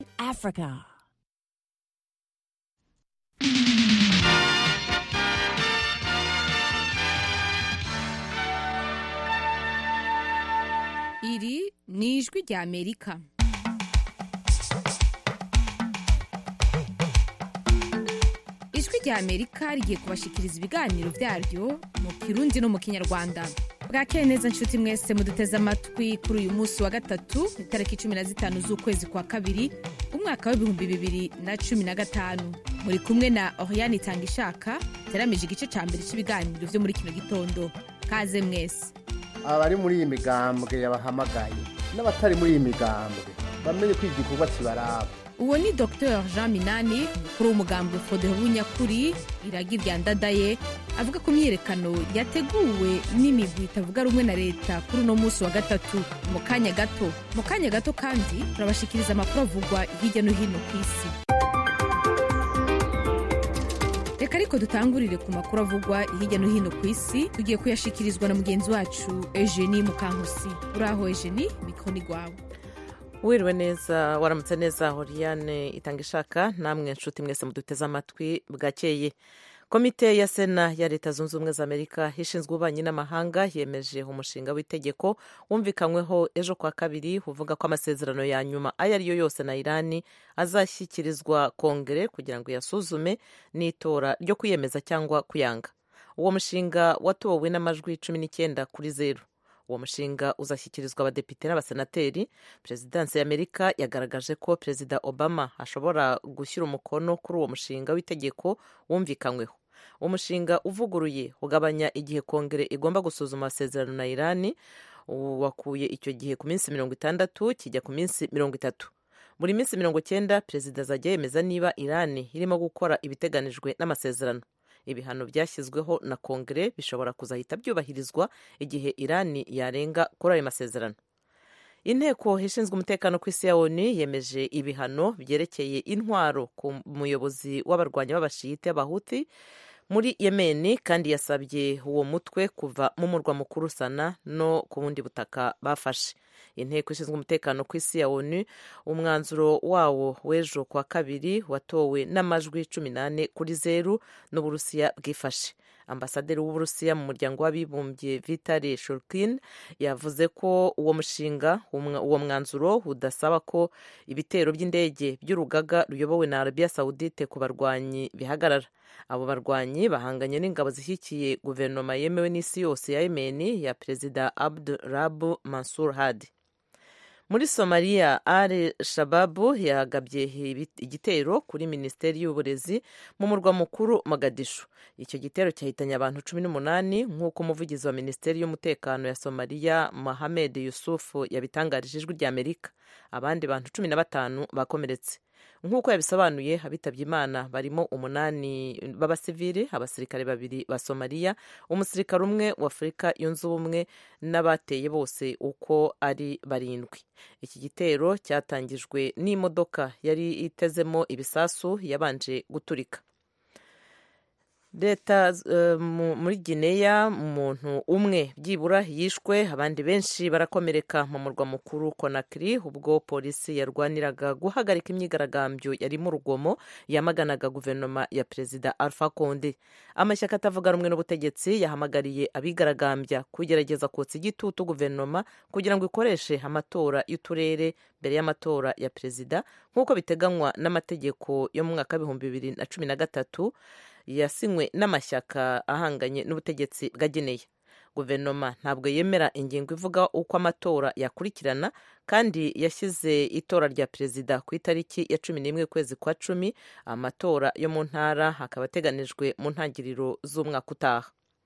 Africa. iri ni ijwi rya amerika ijwi rya amerika rigiye kubashikiriza ibiganiro byaryo mu kirundi no mu kinyarwanda bwakeye neza nshuti mwese muduteze amatwi kuri uyu munsi wa gatatu itariki cumi na zitanu z'ukwezi kwa kabiri umwaka w'ibihumbi bibiri na cumi na gatanu muri kumwe na oriane itanga ishaka teramije igice cya mbere cy'ibiganiro byo muri kino gitondo kaze mwese abari muri iyi migambwe yabahamagaye n'abatari muri iyi migambwe bamenye ko igikorwa kibaraba uwo ni dr jean minani umukuru w'umugambwe fodeho w'unyakuri iragi rya ndadaye avuga ko imyiyerekano yateguwe n'imigwi itavuga rumwe na leta kuri uno munsi wa gatatu mu kanya gato mu kanya gato kandi turabashikiriza amakuru avugwa hirya no hino ku isi reka ariko dutangurire ku makuru avugwa hirya no hino ku isi tugiye kuyashikirizwa na mugenzi wacu eugenie mukankusi uraho eugenie mikoro ni rwawe wiriwe neza waramutse neza horiyane itanga ishaka namwe nshuti mwese muduteze amatwi bwakeye komite ya sena ya leta zunze ubumwe za amerika ishinzwe ububanyi n'amahanga yemeje umushinga w'itegeko wumvikanyweho ejo kwa kabiri uvuga ko amasezerano ya nyuma ayo ari yo yose na irani azashyikirizwa kongere kugira ngo yasuzume n'itora ryo kwiyemeza cyangwa kuyanga uwo mushinga watowe n'amajwi cumi n'icyenda kuri zeru uwo mushinga uzashyikirizwa abadepite n'abasenateri perezidansi y'amerika yagaragaje ko perezida obama ashobora gushyira umukono kuri uwo mushinga w'itegeko wumvikanyweho umushinga uvuguruye ugabanya igihe kongere igomba gusuzuma amasezerano na irani wakuye icyo gihe ku minsi mirongo itandatu kijya ku minsi mirongo itatu buri minsi mirongo cyenda perezida azajya yemeza niba irani irimo gukora ibiteganijwe n'amasezerano ibihano byashyizweho na kongere bishobora kuzahita byubahirizwa igihe irani yarenga kuri ayo masezerano inteko ishinzwe umutekano ku isi ya onu yemeje ibihano byerekeye intwaro ku muyobozi w'abarwanyi b'abashiyite b'abahuti muri yemeni kandi yasabye uwo mutwe kuva mu murwa mukuru sana no ku bundi butaka bafashe inteko ishinzwe umutekano ku isi ya onu umwanzuro wawo w'ejo kwa kabiri watowe n'amajwi cumi n'ane kuri zeru n'uburusiya bwifashe ambasaderi w'uburusiya mu muryango w'abibumbye vitali shurkin yavuze ko uwo mushinga uwo mwanzuro udasaba ko ibitero by'indege by'urugaga ruyobowe na arabiya sawudite ku barwanyi bihagarara abo barwanyi bahanganye n'ingabo zishyigikiye guverinoma yemewe n'isi yose ya yemeni ya perezida abdu rabu mansur hadi muri somaliya al shababu yagabye igitero kuri minisiteri y'uburezi mu murwa mukuru mogadishu icyo gitero cyahitanye abantu cumi n'umunani nk'uko umuvugizi wa minisiteri y'umutekano ya somaliya mohamed yusufu yabitangarije ijwi ry'amerika abandi bantu cumi na batanu bakomeretse nk'uko yabisobanuye abitabye imana barimo umunani b'abasivili abasirikare babiri ba somaliya umusirikare umwe wa afurika yunze ubumwe n'abateye bose uko ari barindwi iki gitero cyatangijwe n'imodoka yari itezemo ibisasu yabanje guturika leta muri gineya umuntu umwe byibura yishwe abandi benshi barakomereka mu murwa mukuru konakiri ubwo polisi yarwaniraga guhagarika imyigaragambyo yarimo urugomo yamaganaga guverinoma ya perezida alpha konde amashyaka atavuga rumwe n'ubutegetsi yahamagariye abigaragambya kugerageza kotsa igitutu guverinoma kugira ngo ikoreshe amatora y'uturere mbere y'amatora ya perezida nk'uko biteganywa n'amategeko yo mu mwaka w'ibihumbi bibiri na cumi na gatatu yasinywe n'amashyaka ahanganye n'ubutegetsi bwa gineya guverinoma ntabwo yemera ingingo ivuga uko amatora yakurikirana kandi yashyize itora rya perezida ku itariki ya cumi n'imwe kwezi kwa cumi amatora yo mu ntara akaba ateganijwe mu ntangiriro z'umwaka utaha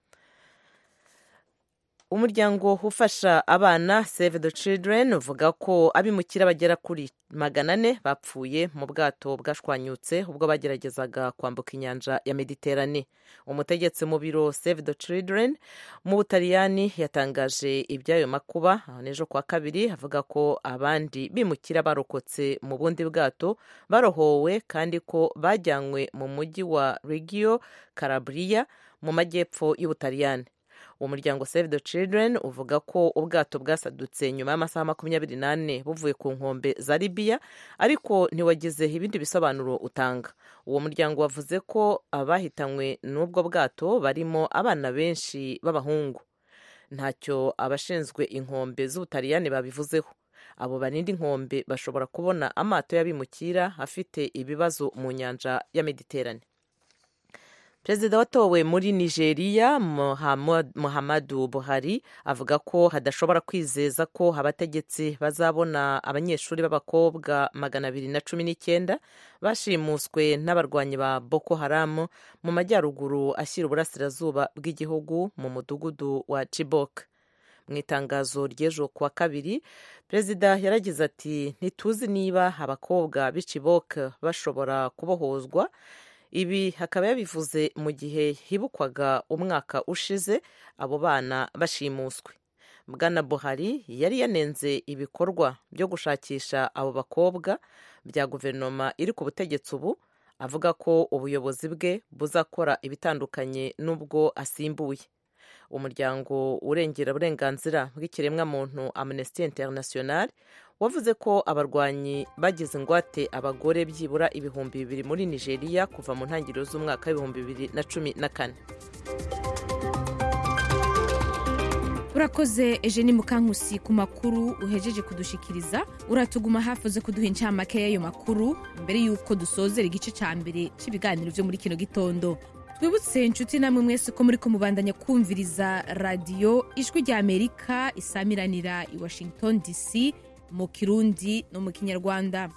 umuryango ufasha abana save the children uvuga ko abimukira bagera kuri magana ane bapfuye mu bwato bwashwanyutse ubwo bageragezaga kwambuka inyanja ya mediterane umutegetsi mu biro save the children mu butaliyani yatangaje iby'ayo makuba n'ejo kwa kabiri avuga ko abandi bimukira barokotse mu bundi bwato barohowe kandi ko bajyanywe mu mujyi wa regio calabria mu majyepfo y'ubutaliyani uwo muryango save the children uvuga ko ubwato bwasadutse nyuma y'amasaha makumyabiri n'ane buvuye ku nkombe za libiya ariko ntiwagize ibindi bisobanuro utanga uwo muryango wavuze ko abahitanywe n'ubwo bwato barimo abana benshi b'abahungu ntacyo abashinzwe inkombe z'ubutaliyani babivuzeho abo barinda inkombe bashobora kubona amato y'abimukira afite ibibazo mu nyanja ya mediterane perezida watowe muri nigeria muhammadu buhari avuga ko hadashobora kwizeza ko abategetsi bazabona abanyeshuri b'abakobwa magana abiri na cumi n'icyenda bashimuswe n'abarwanyi ba boko haramu mu majyaruguru ashyira uburasirazuba bw'igihugu mu mudugudu wa chibok mu itangazo ry'ejo kuwa kabiri perezida yaragize ati ntituzi niba abakobwa b'i chibok bashobora kubohozwa ibi hakaba yabivuze mu gihe hibukwaga umwaka ushize abo bana bashimuswe bwana buhari yari yanenze ibikorwa byo gushakisha abo bakobwa bya guverinoma iri ku butegetsi ubu avuga ko ubuyobozi bwe buzakora ibitandukanye n'ubwo asimbuye umuryango urengera uburenganzira bw'ikiremwamuntu amnesty international wavuze ko abarwanyi bagize ingwate abagore byibura ibihumbi bibiri muri nigeria kuva mu ntangiriro z'umwaka w'ibihumbi bibiri na cumi na kane urakoze eugenie mukankusi ku makuru uhejeje kudushikiriza uratuguma hafi uze kuduha incamake y'ayo makuru mbere y'uko dusozera igice cya mbere cy'ibiganiro byo muri kino gitondo twibutse inshuti namwe mwese ko muri kumubandanya kumviriza radiyo ijwi rya amerika isamiranira i washington dc mu kirundi no mu kinyarwanda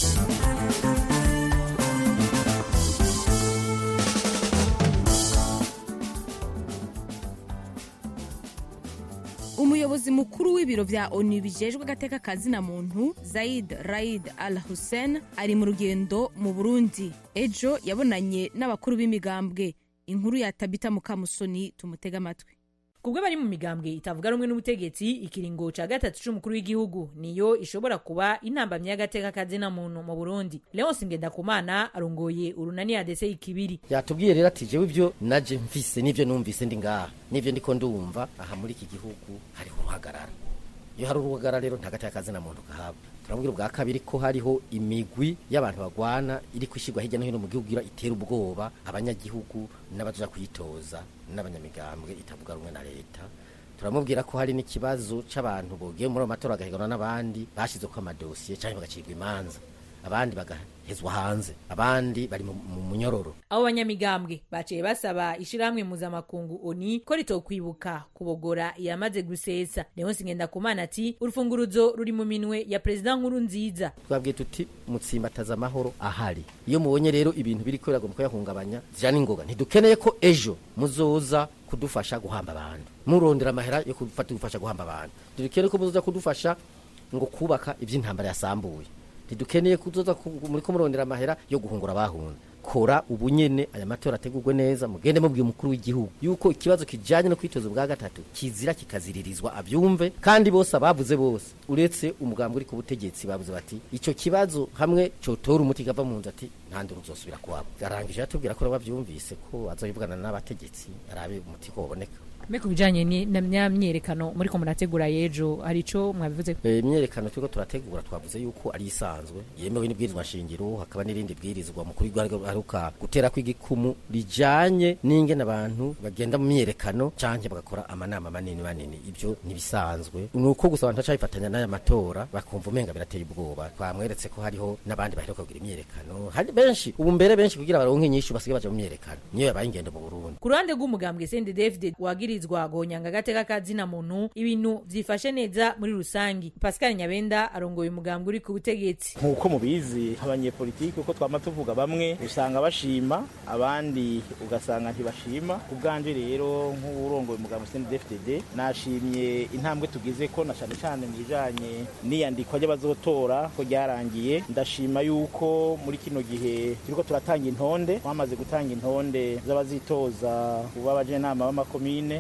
umuyobozi mukuru w'ibiro bya onu bijejwe agateka kazina muntu zaid raid al hussein ari mu rugendo mu burundi ejo yabonanye n'abakuru b'imigambwe inkuru ya tabita mukamusoni tumutega amatwi kubwo bari mu migambwe itavuga rumwe n'ubutegetsi ikiringo ca gatatu c'umukuru w'igihugu niyo ishobora kuba intambamyi y'agateka kazina muntu mu burundi leonsi ngendakumana arongoye urunani adese ikibiri yatubwiye rero ati jewe ivyo naje mfise n'ivyo numvise ndi ngaha n'ivyo ndiko ndumva aha muri iki gihugu hariho uruhagarara iyo hari uruhagarara rero nta gateka kazina muntu gahabwa turamubwira ubwa kabiri ko hariho imigwi y'abantu bagwana iri kwishyirwa hirya no hino mu gihugu kugira itera ubwoba abanyagihugu n'abaja kwitoza n'abanyamigambwe itavuga rumwe na leta turamubwira ko hari n'ikibazo c'abantu bogiye muri ayo matora bagahiganwa n'abandi bashyizeko amadosiye cyangwa bagacirwa imanza abandi bagahezwa hanze abandi bari mu munyororo abo banyamigambwe baciye basaba ishirahamwe mpuzamakungu oni ko ritokwibuka kubogora yamaze gusesa leonsi ngendakumana ati urufunguruzo ruri mu minwe ya perezida nkuru nziza twabwiye tuti mutsimbataza amahoro ahari iyo mubonye rero ibintu biri ko biragomba kuyahungabanya zira n'ingoga ntidukeneye ko ejo muzoza kudufasha guhamba abantu murondera amahera yo kudufasha guhamba abantu dukeneye ko muzoza kudufasha ngo kubaka iby'intambara yasambuye ntidukeneye kuzoza muri ko murondera amahera yo guhungura abahunze kora ubunyene aya matora ategurwe neza mugende mubwiye umukuru w'igihugu yuko ikibazo kijanye no kwitoza bwa gatatu kizira kikaziririzwa abyumve kandi bose abavuze bose uretse umugambi uri ku butegetsi bavuze bati ico kibazo hamwe cotora umuti gava mu nzu ati nta nduru uzosubira kuwabo arangije atubwira ko bavyumvise ko azoyivugana n'abategetsi arabe umuti ko woboneka mbe ku bijanye na myerekano muri ko murategura yejo hari ico mwabivuze imyerekano turiko turategura twavuze yuko ari isanzwe yemewe n'ibwirizwa shingiro hakaba n'irindi bwirizwa mukuru aruka gutera kw'igikumu rijanye n'ingene abantu bagenda mu myerekano canke bagakora amanama manini manini ivyo ntibisanzwe ni uko gusa abantu bacabifatanya n'aya matora bakumva umenga birateye ubwoba twamweretse ko hariho n'abandi baheruka kugira imyerekano hari benshi ubu mbere benshi kugira baronke inyishu basigaye baja mu myerekano niyo yabaye ingendo mu Burundi ku ruhande rw'umugambwe Sende David wagirizwa gonyanga agateka kazina muntu ibintu vyifashe neza muri rusangi Pascal Nyabenda arongoye umugambwe uri ku butegetsi nk'uko mubizi abanyepolitiki uko twama tuvuga bamwe usanga bashima abandi ugasanga ntibashima ku bwanje rero nk'uwurongoye umugambwe CNDD-FDD nashimye intambwe tugize ko na cane cane mu bijanye n'iyandikwa ry'abazotora ko ryarangiye ndashima yuko muri kino gihe turiko turatanga intonde twamaze gutanga intonde z'abazitoza kuba abajenama b'amakomine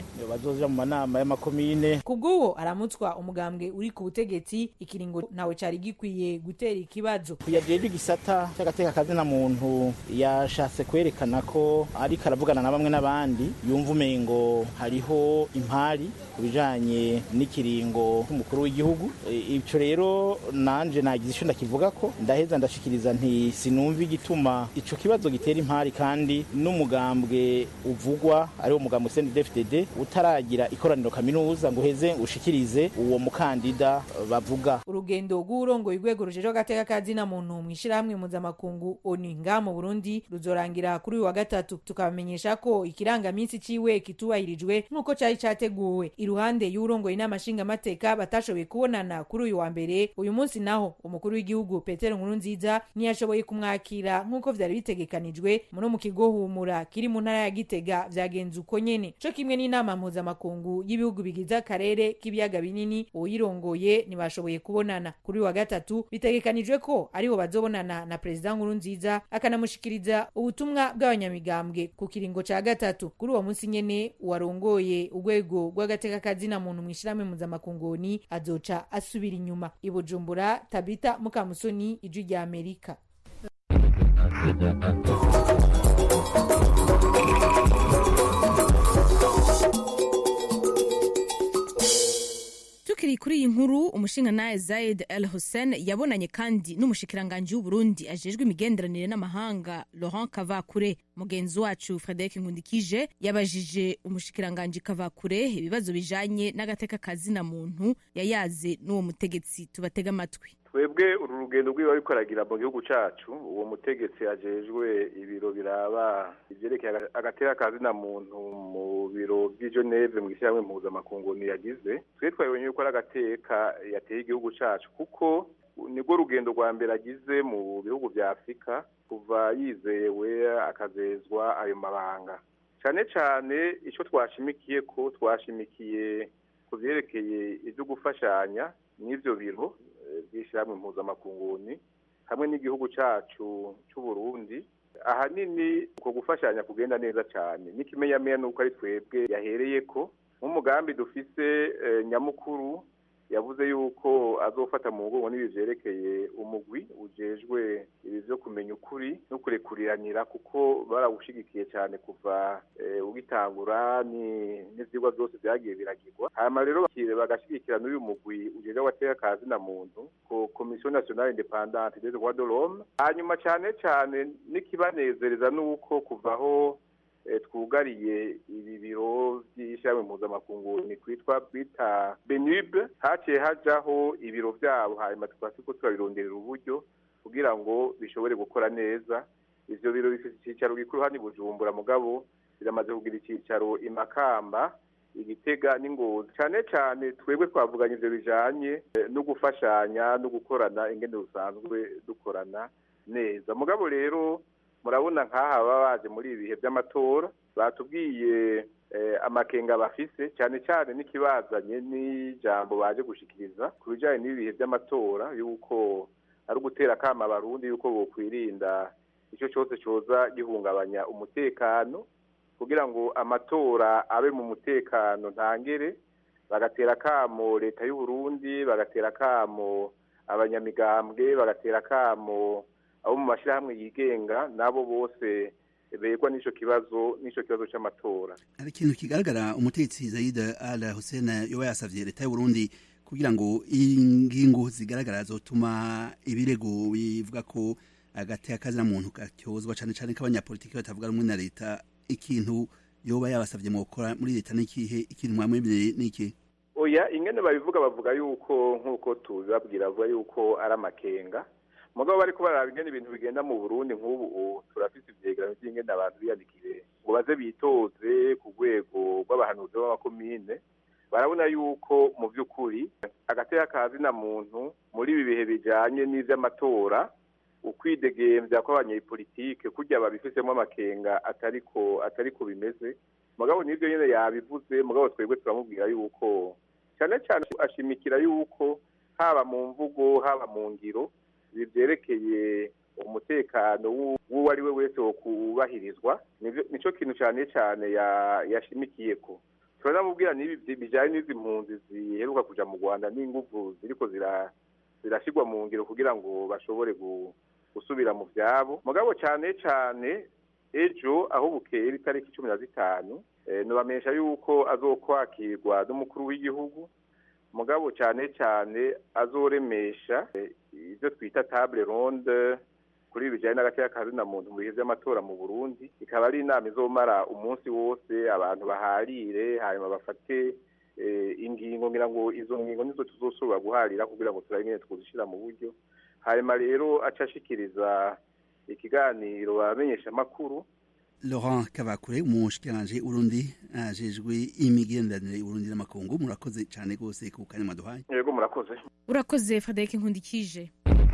bazoja mu manama y'amakomine kubw'uwo aramutswa umugambwe uri ku butegetsi ikiringo ntawe cari gikwiye gutera ikibazo yajeje igisata cy'agateka kazina muntu yashatse kwerekana ko ariko aravugana na bamwe n'abandi yumva umengo hariho impari ku bijanye n'ikiringo cy'umukuru w'igihugu ico rero nanje nagize ico ndakivuga ko ndaheza ndashikiriza nti sinumva igituma ico kibazo gitera impari kandi n'umugambwe uvugwa ari wo mugambwe CNDD-FDD utaragira ikoraniro kaminuza ngo uheze ushikirize uwo mukandida bavuga urugendo rw'urongoye urwego rujejwe agateka kazina muntu mu ishirahamwe mpuzamakungu oni nga mu burundi ruzorangira kuri uyu wa gatatu tukabamenyesha ko ikirangaminsi ciwe kitubahirijwe nk'uko cari categuwe iruhande y'urongoye inama nshingamateka batashoboye kubonana kuri uyu wa mbere uyu munsi naho umukuru w'igihugu petero nkuru nziza ntiyashoboye kumwakira nk'uko vyari bitegekanijwe muno mu kigo humura kiri mu ntara ya gitega vyagenze uko nyene co kimwe n'inama mpuzamakungu y'ibihugu bigize akarere k'ibiyaga binini uyirongoye ntibashoboye kubonana kuri uyu wa gatatu bitegekanijwe ko ariho bazobonana na perezida nkuru nziza akanamushikiriza ubutumwa bw'abanyamigambwe ku kiringo ca gatatu kuri uwo munsi nyene uwarongoye urwego rw'agateka kazina muntu mu ishirahamwe mpuzamakunguni azoca asubira inyuma i bujumbura tabita mukamusoni ijwi rya amerika tukiri kuri iyi nkuru umushingantahe zayed el hussein yabonanye kandi n'umushikiranganji w'uburundi ajejwe imigenderanire n'amahanga laurent kavakure mugenzi wacu frederic nkundikije yabajije umushikiranganji kavakure ibibazo bijanye n'agateka kazina muntu yayaze n'uwo mutegetsi tubatega amatwi twebwe uru rugendo rwiwe ariko aragira mu gihugu cacu uwo mutegetsi ajejwe ibiro biraba ivyerekeye agateka kazina muntu mu biro vy'i Geneve mu gishyirahamwe mpuzamakungu yagize twe twabonye yuko ari agateka yateye igihugu cacu kuko nibwo rugendo rwa mbere agize mu bihugu vya afurika kuva yizewe akazezwa ayo mabanga cane cane ico twashimikiye ko twashimikiye ku vyerekeye ivyo gufashanya n'ivyo biro by'ishyirahamwe mpuzamakunguni hamwe n'igihugu cyacu cy'u Burundi ahanini uko gufashanya kugenda neza cyane n'ikimenyamenya ni uko ari twebwe yahereye ko nk'umugambi dufise nyamukuru yavuze yuko azofata mu mugongo n'ibi vyerekeye umugwi ujejwe ibi vyo kumenya ukuri no kurekuriranira kuko barawushigikiye cyane kuva ugitangura n'ivyigwa vyose vyagiye biragirwa hanyuma rero bagashigikira n'uyu mugwi ujejwe agateka ka zina muntu ko komisiyo nationale independante des droits de l'homme hanyuma cane cane n'ikibanezereza n'uko kuvaho twugariye ibi biro by'ishyirahamwe mpuzamakungu ni kwitwa bita benube haciye hajaho ibiro byabo hanyuma tukaba turiko turabironderera uburyo kugira ngo bishobore gukora neza ivyo biro bifite icicaro gikuru hano i bujumbura mugabo biramaze kugira icicaro i makamba igitega n'ingozi cane cane twebwe twavuganye ivyo bijanye no gufashanya no gukorana ingene dusanzwe dukorana neza mugabo rero murabona nk'aha baba baje muri ibi bihe by'amatora batubwiye amakenga bafise cyane cyane n'ikibazanye n'ijambo baje gushikiriza ku bijyanye n'ibi bihe by'amatora y'uko ari ugutera akama abarundi y'uko bokwirinda icyo cyose cyoza gihungabanya umutekano kugira ngo amatora abe mu mutekano ntangere bagatera akamo leta y'u Burundi bagatera akamo abanyamigambwe bagatera akamo abo mu mashyirahamwe yigenga nabo bose begwa n'ico kibazo n'ico kibazo c'amatora hari ikintu kigaragara umutegetsi Zaid Al Hussein yoba yasavye leta y'u Burundi kugira ngo ingingo zigaragara zotuma ibirego bivuga ko agateka kazina muntu gatyozwa cane cane k'abanyapolitiki batavuga rumwe na leta ikintu yoba yabasavye mu gukora muri leta n'ikihe ikintu mwamwemereye n'iki oya ingene babivuga bavuga yuko nk'uko tubibabwira bavuga yuko ari amakenga mugabo bariko baraba ingene ibintu bigenda mu Burundi nk'ubu turafise ivyegeranyo vy'ingene abantu biyandikire ngo baze bitoze ku rwego rw'abahanuzi b'amakomine barabona yuko mu vy'ukuri agateka kazina muntu muri ibi bihe bijanye n'ivy'amatora ukwidegemvya kw'abanyepolitike kurya babifisemo amakenga atariko atariko bimeze mugabo nibyo nyene yabivuze mugabo twebwe turamubwira yuko cyane cyane ashimikira yuko haba mu mvugo haba mu ngiro ibi vyerekeye umutekano w'uwo ari we wese wo kubahirizwa nico kintu cyane cyane yashimikiyeko turanamubwira n'ibi bijyanye n'izi mpunzi ziheruka kuja mu rwanda n'inguvu ziriko zira zirashyirwa mu ngiro kugira ngo bashobore gusubira mu byabo mugabo cyane cyane ejo aho bukera itariki cumi na zitanu nubamenyesha yuko azokwakirwa n'umukuru w'igihugu mugabo cyane cyane azoremesha ibyo twita table ronde kuri ibi bijyanye n'agateka kazina muntu mu bihe by'amatora mu burundi ikaba ari inama izomara umunsi wose abantu baharire hanyuma bafate ingingo ngira ngo izo ngingo nizo tuzosubira guharira kugira ngo turabe nyine twuzishyira mu buryo hanyuma rero aca ashikiriza ikiganiro bamenyesha amakuru Laurent Kabakure umushikiranje Urundi ajejwe imigenderanire Urundi n'amakungu murakoze cyane gose ku kanya maduhaye yego murakoze urakoze Frederic Nkundikije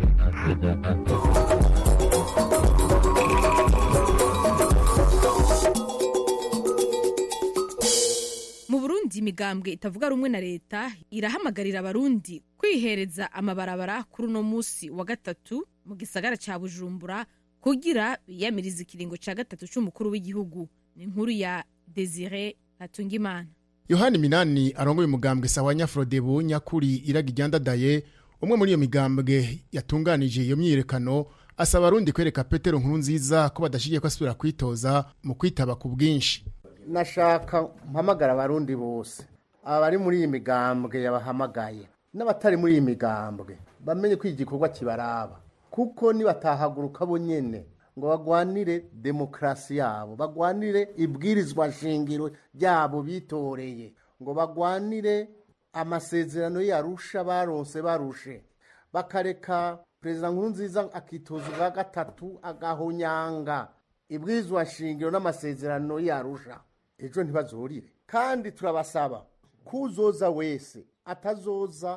mu burundi imigambwe itavuga rumwe na leta irahamagarira abarundi kwihereza amabarabara kuri uno munsi wa gatatu mu gisagara cya bujumbura kugira biyamirize ikiringo cya gatatu cy'umukuru w'igihugu ni inkuru ya desire hatungimana yohani minani arongoye umugambwe sawa nyafrodebu nyakuri iraga iryandadaye umwe muri iyo migambwe yatunganije iyo myiyerekano asaba abarundi kwereka petero nkuru nziza ko badashigiye ko asubira kwitoza mu kwitaba ku bwinshi nashaka mpamagara abarundi bose abari muri iyi migambwe yabahamagaye n'abatari muri iyi migambwe bamenye ko igikorwa kibaraba kuko nibatahaguruka bo nyene ngo bagwanire demokarasi yabo bagwanire ibwirizwa shingiro ryabo bitoreye ngo bagwanire amasezerano yarusha baronse barushe bakareka perezida nkuru nziza akitoza ubwa gatatu agahonyanga ibwirizwa shingiro n'amasezerano yarusha ejo ntibazurire kandi turabasaba kuzoza wese atazoza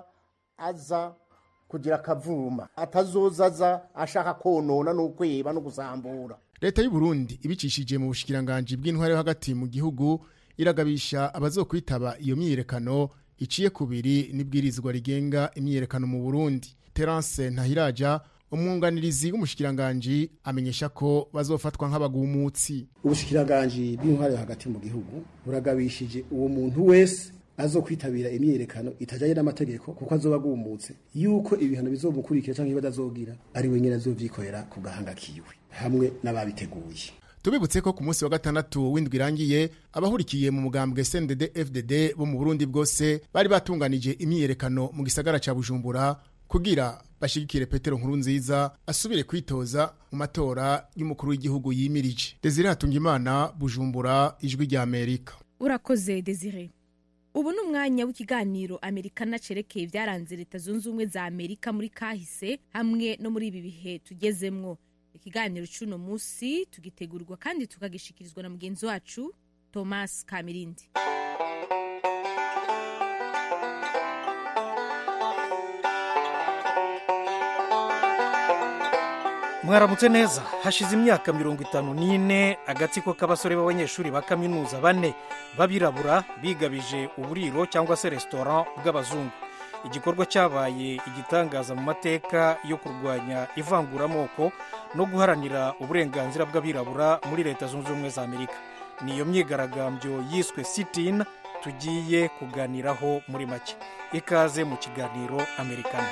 aza kugira akavuma atazoza aza ashaka konona no kweba no gusambura leta y'u Burundi ibicishije mu bushikiranganje bw'intware yo hagati mu gihugu iragabisha abazokwitaba iyo myiyerekano iciye kubiri n'ibwirizwa rigenga imyiyerekano mu Burundi Terence Ntahiraja umwunganirizi w'umushikiranganje amenyesha ko bazofatwa nk'abagumutsi ubushikiranganje bw'intware yo hagati mu gihugu buragabishije uwo muntu wese azo kwitabira imyiyerekano itajanye n'amategeko kuko azoba agumutse yuko ibihano bizomukurikira canke badazogira ari wenyene azovyikorera ku gahanga kiwe hamwe n'ababiteguye tubibutse ko ku munsi wa gatandatu w'indwi irangiye abahurikiye mu mugambwe CNDD FDD bo mu Burundi bwose bari batunganije imyiyerekano mu gisagara ca Bujumbura kugira bashigikire Petero nkuru nziza asubire kwitoza mu matora y'umukuru w'igihugu yimirije Desire Hatungimana Bujumbura ijwi rya Amerika urakoze Desire ubu ni umwanya w'ikiganiro amerikana cerekeye ibyaranze leta zunze ubumwe za amerika muri kahise hamwe no muri ibi bihe tugezemwo ikiganiro cy'uno munsi tugitegurirwa kandi tukagishikirizwa na mugenzi wacu thomas kamirindi mwaramutse neza hashize imyaka mirongo itanu n'ine agatsiko k'abasore b'abanyeshuri ba kaminuza bane b'abirabura bigabije uburiro cyangwa se resitora bw'abazungu igikorwa cyabaye igitangaza mu mateka yo kurwanya ivanguramoko no guharanira uburenganzira bw'abirabura muri leta zunze ubumwe za amerika ni iyo myigaragambyo yiswe sitin tugiye kuganiraho muri make ikaze mu kiganiro amerikana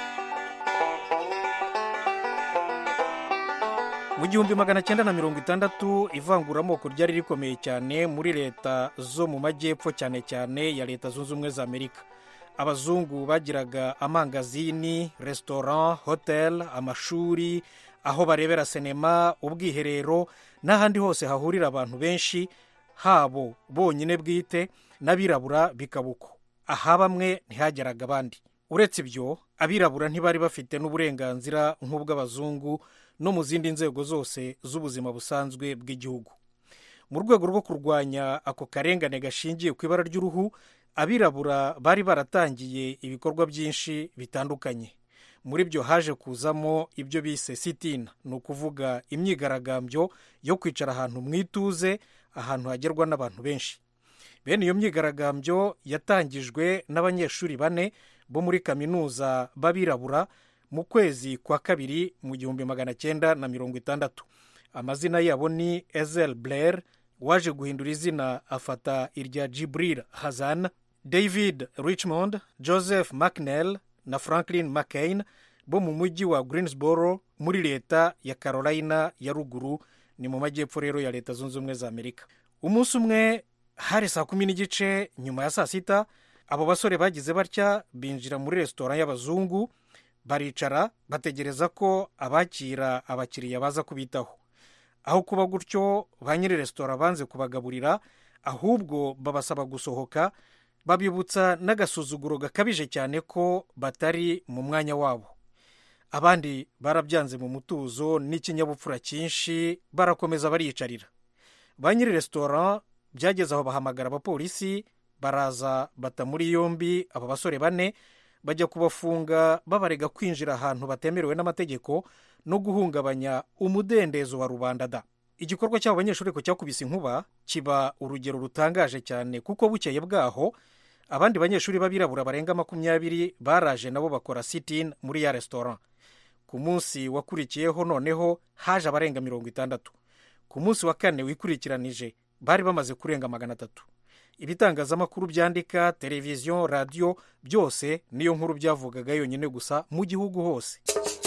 mu gihumbi magana cyenda na mirongo itandatu ivanguramoko ryari rikomeye cyane muri leta zo mu majyepfo cyane cyane ya leta zunze ubumwe za amerika abazungu bagiraga amangazini resitora hotel amashuri aho barebera sinema ubwiherero n'ahandi hose hahurira abantu benshi habo bonyine bwite n'abirabura bikaba uko aha bamwe ntihageraga abandi uretse ibyo abirabura ntibari bafite n'uburenganzira nk'ubw'abazungu no mu zindi nzego zose z'ubuzima busanzwe bw'igihugu mu rwego rwo kurwanya ako karengane gashingiye ku ibara ry'uruhu abirabura bari baratangiye ibikorwa byinshi bitandukanye muri byo haje kuzamo ibyo bise sitina ni ukuvuga imyigaragambyo yo kwicara ahantu mu ituze ahantu hagerwa n'abantu benshi bene iyo myigaragambyo yatangijwe n'abanyeshuri bane bo muri kaminuza b'abirabura mu kwezi kwa kabiri mu gihumbi magana cyenda na mirongo itandatu amazina yabo ni ezel blair waje guhindura izina afata irya jibril hazan david richmond joseph mcnell na franklin mccain bo mu mujyi wa greensboro muri leta ya carolina ya ruguru ni mu majyepfo rero ya leta zunze ubumwe za amerika umunsi umwe hari saa kumi n'igice nyuma ya saa sita abo basore bagize batya binjira muri resitora y'abazungu baricara bategereza ko abakira abakiriya baza kubitaho aho kuba gutyo ba nyiri resitora banze kubagaburira ahubwo babasaba gusohoka babibutsa n'agasuzuguro gakabije cyane ko batari mu mwanya wabo abandi barabyanze mu mutuzo n'ikinyabupfura cyinshi barakomeza bariyicarira ba nyiri resitora byageze aho bahamagara abapolisi baraza bata muri yombi aba basore bane bajya kubafunga babarega kwinjira ahantu batemerewe n'amategeko no guhungabanya umudendezo wa rubanda da igikorwa cy'abo banyeshuri ko cyakubise inkuba kiba urugero rutangaje cyane kuko bukeye bwaho abandi banyeshuri b'abirabura barenga makumyabiri baraje nabo bakora sitin muri ya resitora ku munsi wakurikiyeho noneho haje abarenga mirongo itandatu ku munsi wa kane wikurikiranije bari bamaze kurenga magana atatu ibitangazamakuru byandika televiziyo radiyo byose niyo nkuru byavugaga yonyine gusa mu gihugu hose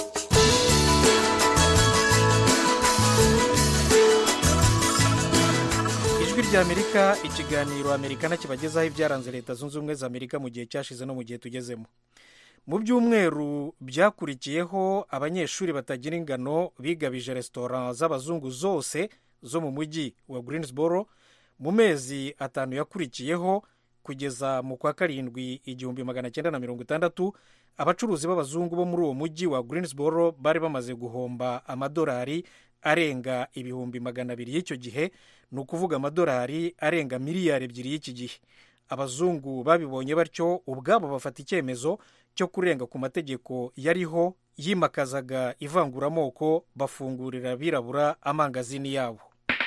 ijwi ry'amerika ikiganiro amerika kibagezaho ibyaranze leta zunze ubumwe za amerika mu gihe cyashize no mu gihe tugezemo mu byumweru byakurikiyeho abanyeshuri batagira ingano bigabije resitora z'abazungu zose zo mu mujyi wa greensboro mu mezi atanu yakurikiyeho kugeza mu kwa karindwi igihumbi magana cyenda na mirongo itandatu abacuruzi b'abazungu bo muri uwo mujyi wa greensboro bari bamaze guhomba amadolari arenga ibihumbi magana abiri y'icyo gihe ni ukuvuga amadolari arenga miliyari ebyiri y'iki gihe abazungu babibonye batyo ubwabo bafata icyemezo cyo kurenga ku mategeko yariho yimakazaga ivanguramoko bafungurira abirabura amangazini yabo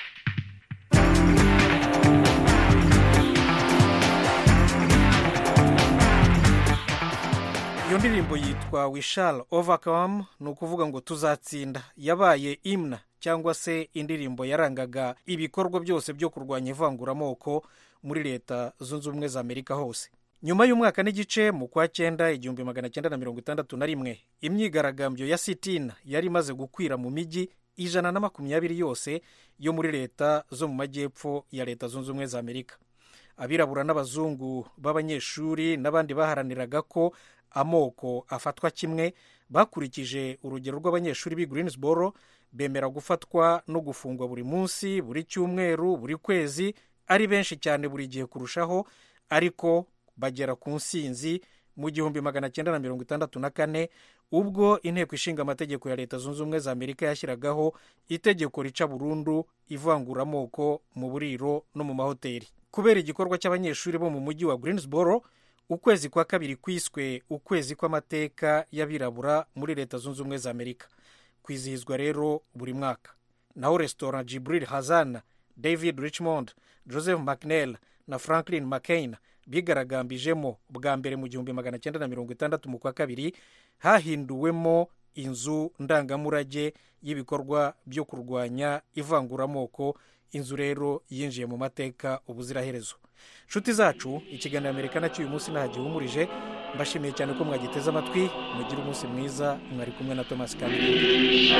iyo ndirimbo yitwa wishal overcome ni ukuvuga ngo tuzatsinda yabaye imna cyangwa se indirimbo yarangaga ibikorwa byose byo kurwanya ivanguramoko muri leta zunze ubumwe za amerika hose nyuma y'umwaka n'igice mu kwa cyenda igihumbi magana cyenda na mirongo itandatu na rimwe imyigaragambyo ya sitina yari imaze gukwira mu mijyi ijana na makumyabiri yose yo muri leta zo mu majyepfo ya leta zunze ubumwe za amerika abirabura n'abazungu b'abanyeshuri n'abandi baharaniraga ko amoko afatwa kimwe bakurikije urugero rw'abanyeshuri b'i greensboro bemera gufatwa no gufungwa buri munsi buri cyumweru buri kwezi ari benshi cyane buri gihe kurushaho ariko bagera ku nsinzi mu gihumbi magana cyenda na mirongo itandatu na kane ubwo inteko ishinga amategeko ya leta zunze ubumwe za amerika yashyiragaho itegeko rica burundu ivanguramoko mu buriro no mu mahoteli kubera igikorwa cy'abanyeshuri bo mu mujyi wa greensboro ukwezi kwa kabiri kwiswe ukwezi kw'amateka y'abirabura muri leta zunze ubumwe za amerika kwizihizwa rero buri mwaka naho resitora jibril hazan david richmond joseph mcnell na franklin mccain bigaragambijemo bwa mbere mu gihumbi magana cyenda na mirongo itandatu mu kwa kabiri hahinduwemo inzu ndangamurage y'ibikorwa byo kurwanya ivanguramoko inzu rero yinjiye mu mateka ubuziraherezo nshuti zacu ikiganiro amerika nacyo uyu munsi nta gihumurije mbashimiye cyane ko mwagiteze amatwi mugire umunsi mwiza mwari kumwe na thomas kamiri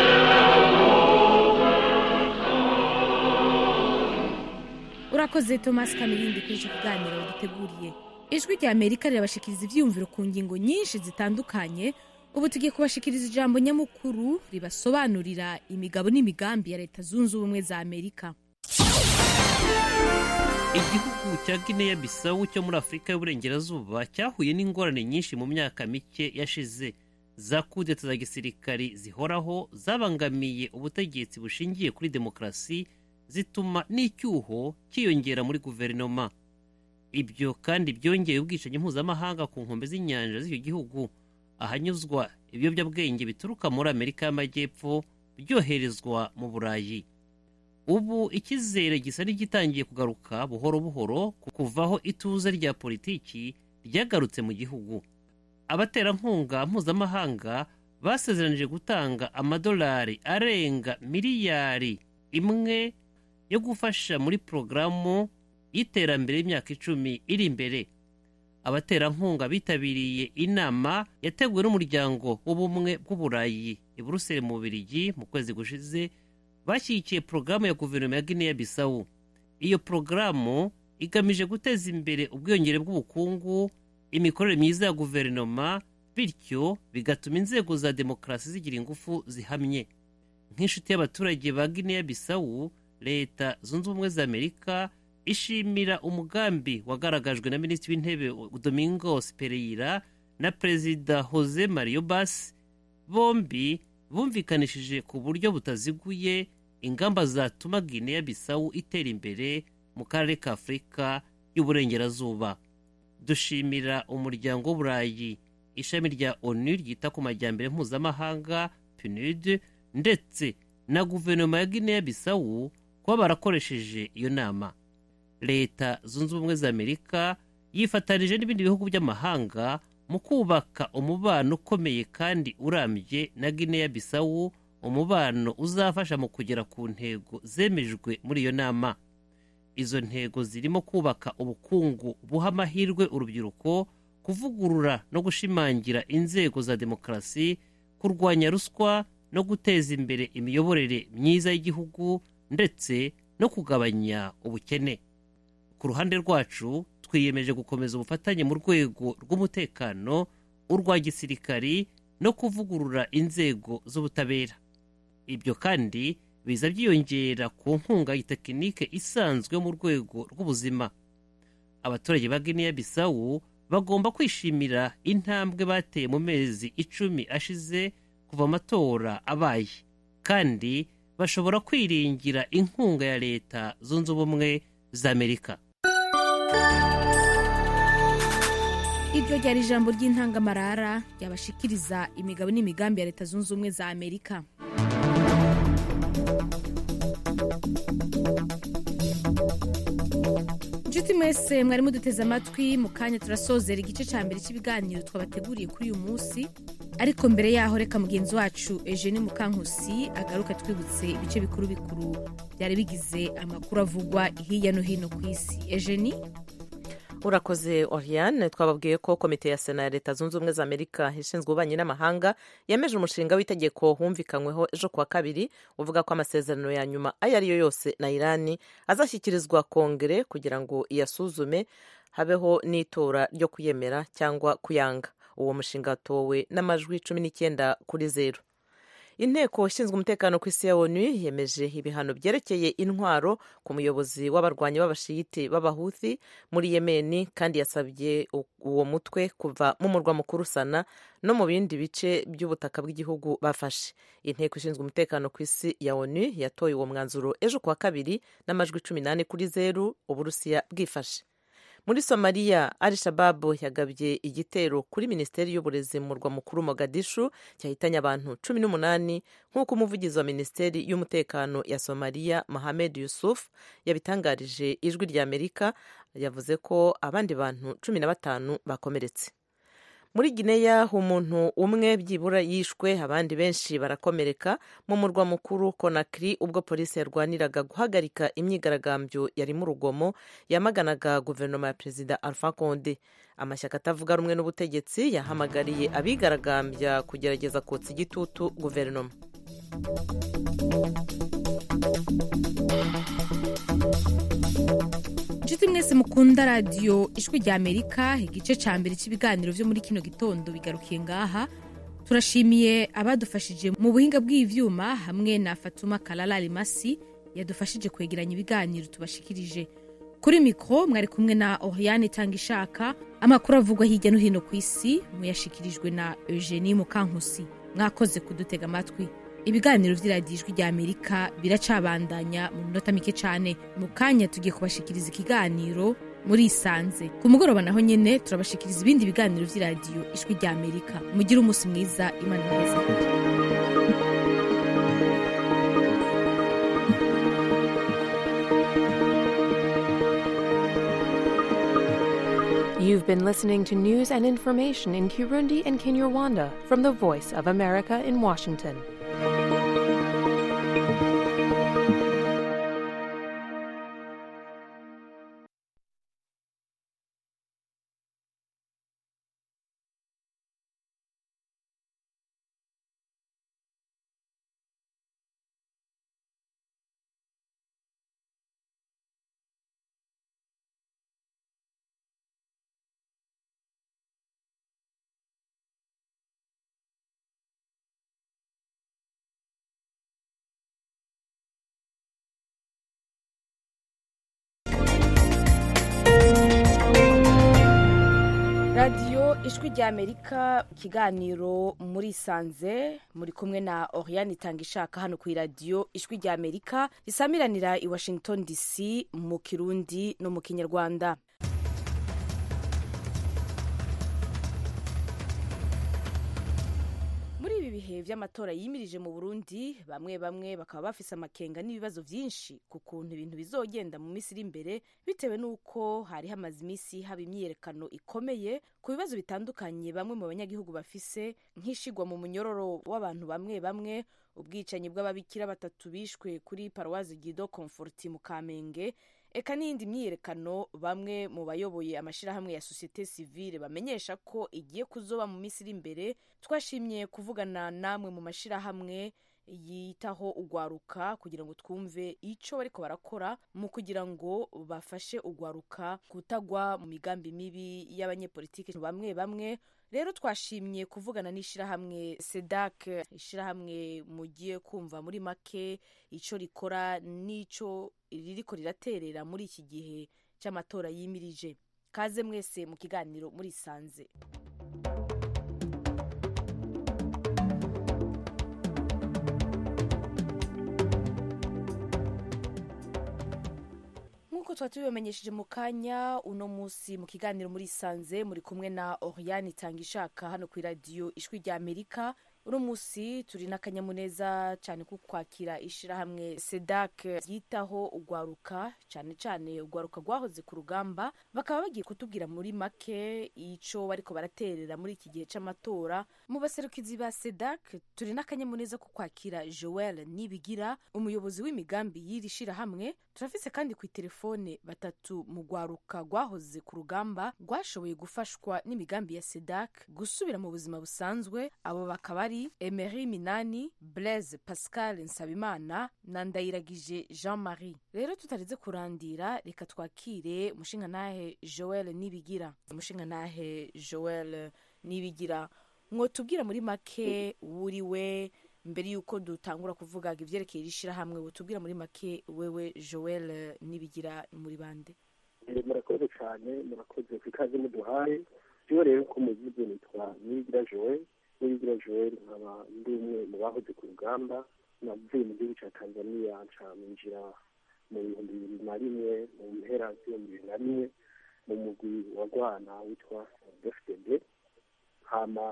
urakoze thomas kamirindi kuri icyo kiganiro duteguriye ijwi rya amerika rirabashikiriza ibyiyumviro ku ngingo nyinshi zitandukanye ubu tugiye kubashikiriza ijambo nyamukuru ribasobanurira imigabo n'imigambi ya leta zunze ubumwe za amerika igihugu cya guinea bisawu cyo muri afurika y'uburengerazuba cyahuye n'ingorane nyinshi mu myaka mike yashize za kudeta za gisirikari zihoraho zabangamiye ubutegetsi bushingiye kuri demokarasi zituma n'icyuho cyiyongera muri guverinoma ibyo kandi byongeye ubwicanyi mpuzamahanga ku nkombe z'inyanja z'icyo gihugu ahanyuzwa ibiyobyabwenge bituruka muri amerika y'amajyepfo byoherezwa mu burayi ubu icyizere gisa n'igitangiye kugaruka buhoro buhoro ku kuvaho ituze rya politiki ryagarutse mu gihugu abaterankunga mpuzamahanga basezeranije gutanga amadolari arenga miliyari imwe yo gufasha muri porogaramu y'iterambere y'imyaka icumi iri imbere abaterankunga bitabiriye inama yateguwe n'umuryango w'ubumwe bw'uburayi i buruseli mu bubirigi mu kwezi gushize bashyigikiye porogaramu ya guverinoma ya guinea bisawu iyo porogaramu igamije guteza imbere ubwiyongere bw'ubukungu imikorere myiza ya guverinoma bityo bigatuma inzego za demokarasi zigira ingufu zihamye nk'inshuti y'abaturage ba guinea bisawu leta zunze ubumwe za amerika ishimira umugambi wagaragajwe na minisitiri w'intebe domingos pereyira na perezida jose mario bas bombi bumvikanishije ku buryo butaziguye ingamba zatuma guinea bisawu itera imbere mu karere ka afurika y'uburengerazuba dushimira umuryango w'uburayi ishami rya onu ryita ku majyambere mpuzamahanga pnud ndetse na guverinoma ya guinea bisawu kuba barakoresheje iyo nama leta zunze ubumwe za amerika yifatanije n'ibindi bihugu by'amahanga mu kubaka umubano ukomeye kandi urambye na guinea bisawu umubano uzafasha mu kugera ku ntego zemejwe muri iyo nama izo ntego zirimo kubaka ubukungu buha amahirwe urubyiruko kuvugurura no gushimangira inzego za demokarasi kurwanya ruswa no guteza imbere imiyoborere myiza y'igihugu ndetse no kugabanya ubukene ku ruhande rwacu twiyemeje gukomeza ubufatanye mu rwego rw'umutekano urwa gisirikari no kuvugurura inzego z'ubutabera ibyo kandi biza byiyongera ku nkunga y'itekinike isanzwe mu rwego rw'ubuzima abaturage ba guinea bisawu bagomba kwishimira intambwe bateye mu mezi icumi ashize kuva amatora abaye kandi bashobora kwiringira inkunga ya leta zunze ubumwe za amerika iryo ryari ijambo ry'intangamarara ryabashikiriza imigabo n'imigambi ya leta zunze ubumwe za amerika inshuti mwese mwari muduteze amatwi mu kanya turasozera igice cya mbere cy'ibiganiro twabateguriye kuri uyu munsi ariko mbere yaho reka mugenzi wacu eugene mukankusi agaruka twibutse ibice bikuru bikuru byari bigize amakuru avugwa hirya no hino ku isi eugene urakoze oriane twababwiye ko komite ya sena ya leta zunze ubumwe za amerika ishinzwe ububanyi n'amahanga yemeje umushinga w'itegeko wumvikanyweho ejo kuwa kabiri uvuga ko amasezerano ya nyuma ayo ari yo yose na irani azashyikirizwa kongere kugira ngo iyasuzume habeho n'itora ryo kuyemera cyangwa kuyanga uwo mushinga watowe n'amajwi cumi n'icyenda kuri zeru inteko ishinzwe umutekano ku isi ya onu yemeje ibihano byerekeye intwaro ku muyobozi w'abarwanyi b'abashiyiti b'abahuthi muri yemeni kandi yasabye uwo mutwe kuva mu murwa mukuru sana no mu bindi bice by'ubutaka bw'igihugu bafashe inteko ishinzwe umutekano ku isi ya onu yatoye uwo mwanzuro ejo kuwa kabiri n'amajwi cumi n'ane kuri zeru uburusiya bwifashe muri somaliya al shababu yagabye igitero kuri minisiteri y'uburezi mu murwa mukuru mogadishu cyahitanye abantu cumi n'umunani nk'uko umuvugizi wa minisiteri y'umutekano ya somaliya mohamed yusuf yabitangarije ijwi rya amerika yavuze ko abandi bantu cumi na batanu bakomeretse muri gineya umuntu umwe byibura yishwe abandi benshi barakomereka mu murwa mukuru konakiri ubwo polisi yarwaniraga guhagarika imyigaragambyo yarimo urugomo yamaganaga guverinoma ya perezida alpha conde amashyaka atavuga rumwe n'ubutegetsi yahamagariye abigaragambya kugerageza kotsa igitutu guverinoma inshuti mwese mukunda radiyo ijwi rya amerika igice cya mbere cy'ibiganiro byo muri kino gitondo bigarukiye ngaha turashimiye abadufashije mu buhinga bw'ibyuma hamwe na fatuma karara rimasi yadufashije kwegeranya ibiganiro tubashikirije kuri mikoro mwari kumwe na oriyane itanga ishaka amakuru avugwa hirya no hino ku isi muyashikirijwe na eugenie mukankusi mwakoze kudutega amatwi ibiganiro by'iradiyo ijwi rya amerika biracabandanya mu minota mike cyane mu kanya tugiye kubashikiriza ikiganiro muri isanze ku mugoroba naho nyine turabashikiriza ibindi biganiro by'iradiyo ijwi rya amerika mugire umunsi mwiza imana neza You've been listening to news and information in Kirundi and Kinyarwanda from the Voice of America in Washington. radiyo ijwi ry'amerika ikiganiro muri sanze muri kumwe na oriane itanga ishaka hano ku iradiyo ijwi ry'amerika risamiranira i washington dc mu kirundi no mu kinyarwanda muri ibi bihe by'amatora yimirije mu burundi bamwe bamwe bakaba bafise amakenga n'ibibazo byinshi ku kuntu ibintu bizogenda mu minsi iri imbere bitewe n'uko hari hamaze iminsi haba imyiyerekano ikomeye ku bibazo bitandukanye bamwe mu banyagihugu bafise nk'ishigwa mu munyororo w'abantu bamwe bamwe ubwicanyi bw'ababikira batatu bishwe kuri paruwazi gido comforti mu kamenge eka n'iyindi myiyerekano bamwe mu bayoboye amashyirahamwe ya sosiyete sivile bamenyesha ko igiye kuzoba mu minsi iri imbere twashimye kuvugana namwe mu mashyirahamwe yitaho ugwaruka kugira ngo twumve icyo bariko barakora mu kugira ngo bafashe ugwaruka kutagwa mu migambi mibi y'abanyepolitiki bamwe bamwe rero twashimye kuvugana n'ishyirahamwe sedak ishyirahamwe mugiye kumva muri make icyo rikora n'icyo ririko riraterera muri iki gihe cy'amatora yimirije kaze mwese mu kiganiro murisanze nk'uko tuba tubibamenyesheje mu kanya uno munsi mu kiganiro muri sanze muri kumwe na oriane itanga ishaka hano ku iradiyo ijwi rya amerika uno munsi turi n'akanyamuneza cyane ko kwakira ishyirahamwe sedak ryitaho ugwaruka cyane cyane ugwaruka rwahoze ku rugamba bakaba bagiye kutubwira muri make icyo bariko baraterera muri iki gihe cy'amatora mu baserukizi ba sedak turi n'akanyamuneza ko kwakira joel nibigira umuyobozi w'imigambi y'iri shyirahamwe turafise kandi ku telefone batatu mu rwaruka rwahoze ku rugamba rwashoboye gufashwa n'imigambi ya sedak gusubira mu buzima busanzwe abo bakaba ari emery minani blaise pascal nsabimana na ndayiragije jean marie rero tutaretse kurandira reka twakire umushingantahe joel nibigira umushingantahe joel nibigira mwotubwira muri make wuriwe mbere y'uko dutangura kuvuga ibyerekeye iri shyirahamwe butubwira muri make wewe joel nibigira muri bande murakoze cyane murakoze ku ikaze muduhaye rero rero ko mugize nitwa nibigira joel nibigira joel nkaba ndi umwe mu bahoze ku rugamba navuye mu gihugu cya tanzania ncaminjira mu bihumbi bibiri na rimwe mu mpera z'ibihumbi bibiri na rimwe mu mugwi wa rwana witwa dfdb hama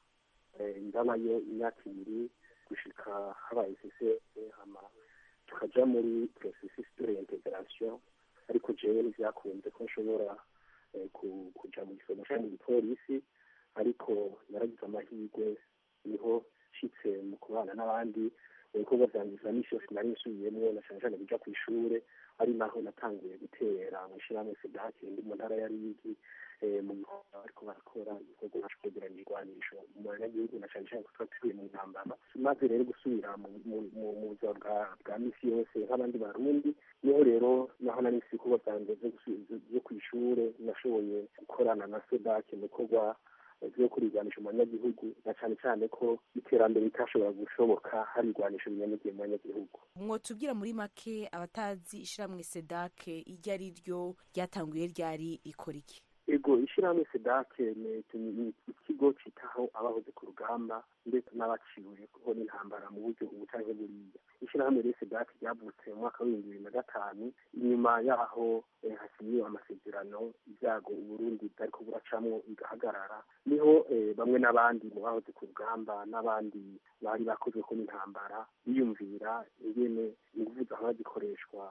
ndabayo imyaka ibiri gushika habaye sisese hama tukaja muri processus de reintegration ariko jewe ntivyakunze ko nshobora kuja mu gisomo ca mu gipolisi ariko naragize amahirwe niho nshitse mu kubana n'abandi mu bikorwa vyanjye vya misi yose nari nsubiyemwo na cane cane kuja kw'ishure ari naho natanguye gutera mu ishirahamwe sedake ndi mu ntara ya rigi mu bikorwa bariko barakora ibikorwa bacu kwegeranya ibigwanisho mu banyagihugu na cane cane ko tuba tuvuye mu ntambara maze rero gusubira mu buzima bwa misi yose nk'abandi barundi niho rero naho nari nsi ibikorwa vyanje vyo kw'ishure nashoboye gukorana na sedake mu bikorwa vyo kurigwanisha mu banyagihugu na cane cane ko iterambere ritashobora gushoboka hari igwanisho binyanyagiye mu banyagihugu mwotubwira muri make abatazi ishiramwe sedake iryo ari ryo ryatanguye ryari rikora iki ego ishyirahamwe sedake ni ikigo citaho abahoze ku rugamba ndetse n'abaciwe kuko n'intambara mu buryo ubu canke buriya ishyirahamwe rero sedake ryavutse mu mwaka w'ibihumbi bibiri na gatanu inyuma yaho hasinyiwe amasezerano ibyago uburundi bwariko buracamwo bigahagarara niho bamwe n'abandi mu bahoze ku rugamba n'abandi bari bakozweko n'intambara biyumvira ingene inguvu zahora zikoreshwa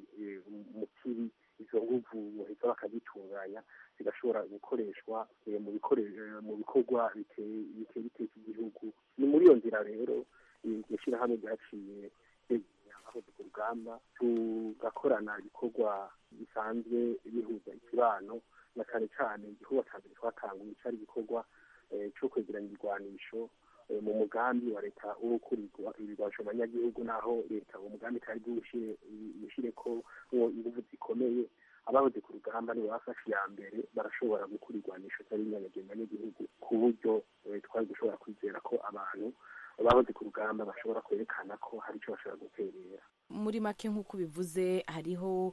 mu kibi izo nguvu bahita bakazitunganya zigashobora gukoreshwa mu bikorwa biteye iteka igihugu ni muri iyo nzira rero iryo shyirahamwe ryaciye abahoze ku rugamba tugakorana ibikorwa bisanzwe bihuza ikibano na cyane cyane igikorwa cya mbere twatanguye cyari igikorwa cyo kwegeranya ibigwanisho mu mugambi wa leta wo gukurirwa ibigwanisho mu banyagihugu naho leta uwo mugambi itari bwushyire ko ingufu zikomeye abahoze ku rugamba nibo bafashe iya mbere barashobora gukura igwanisho cyari inyanyagiye mu banyagihugu ku buryo twari gushobora kwizera ko abantu bahoze ku rugamba bashobora kwerekana ko hari icyo bashobora guterera muri make nk'uko bivuze hariho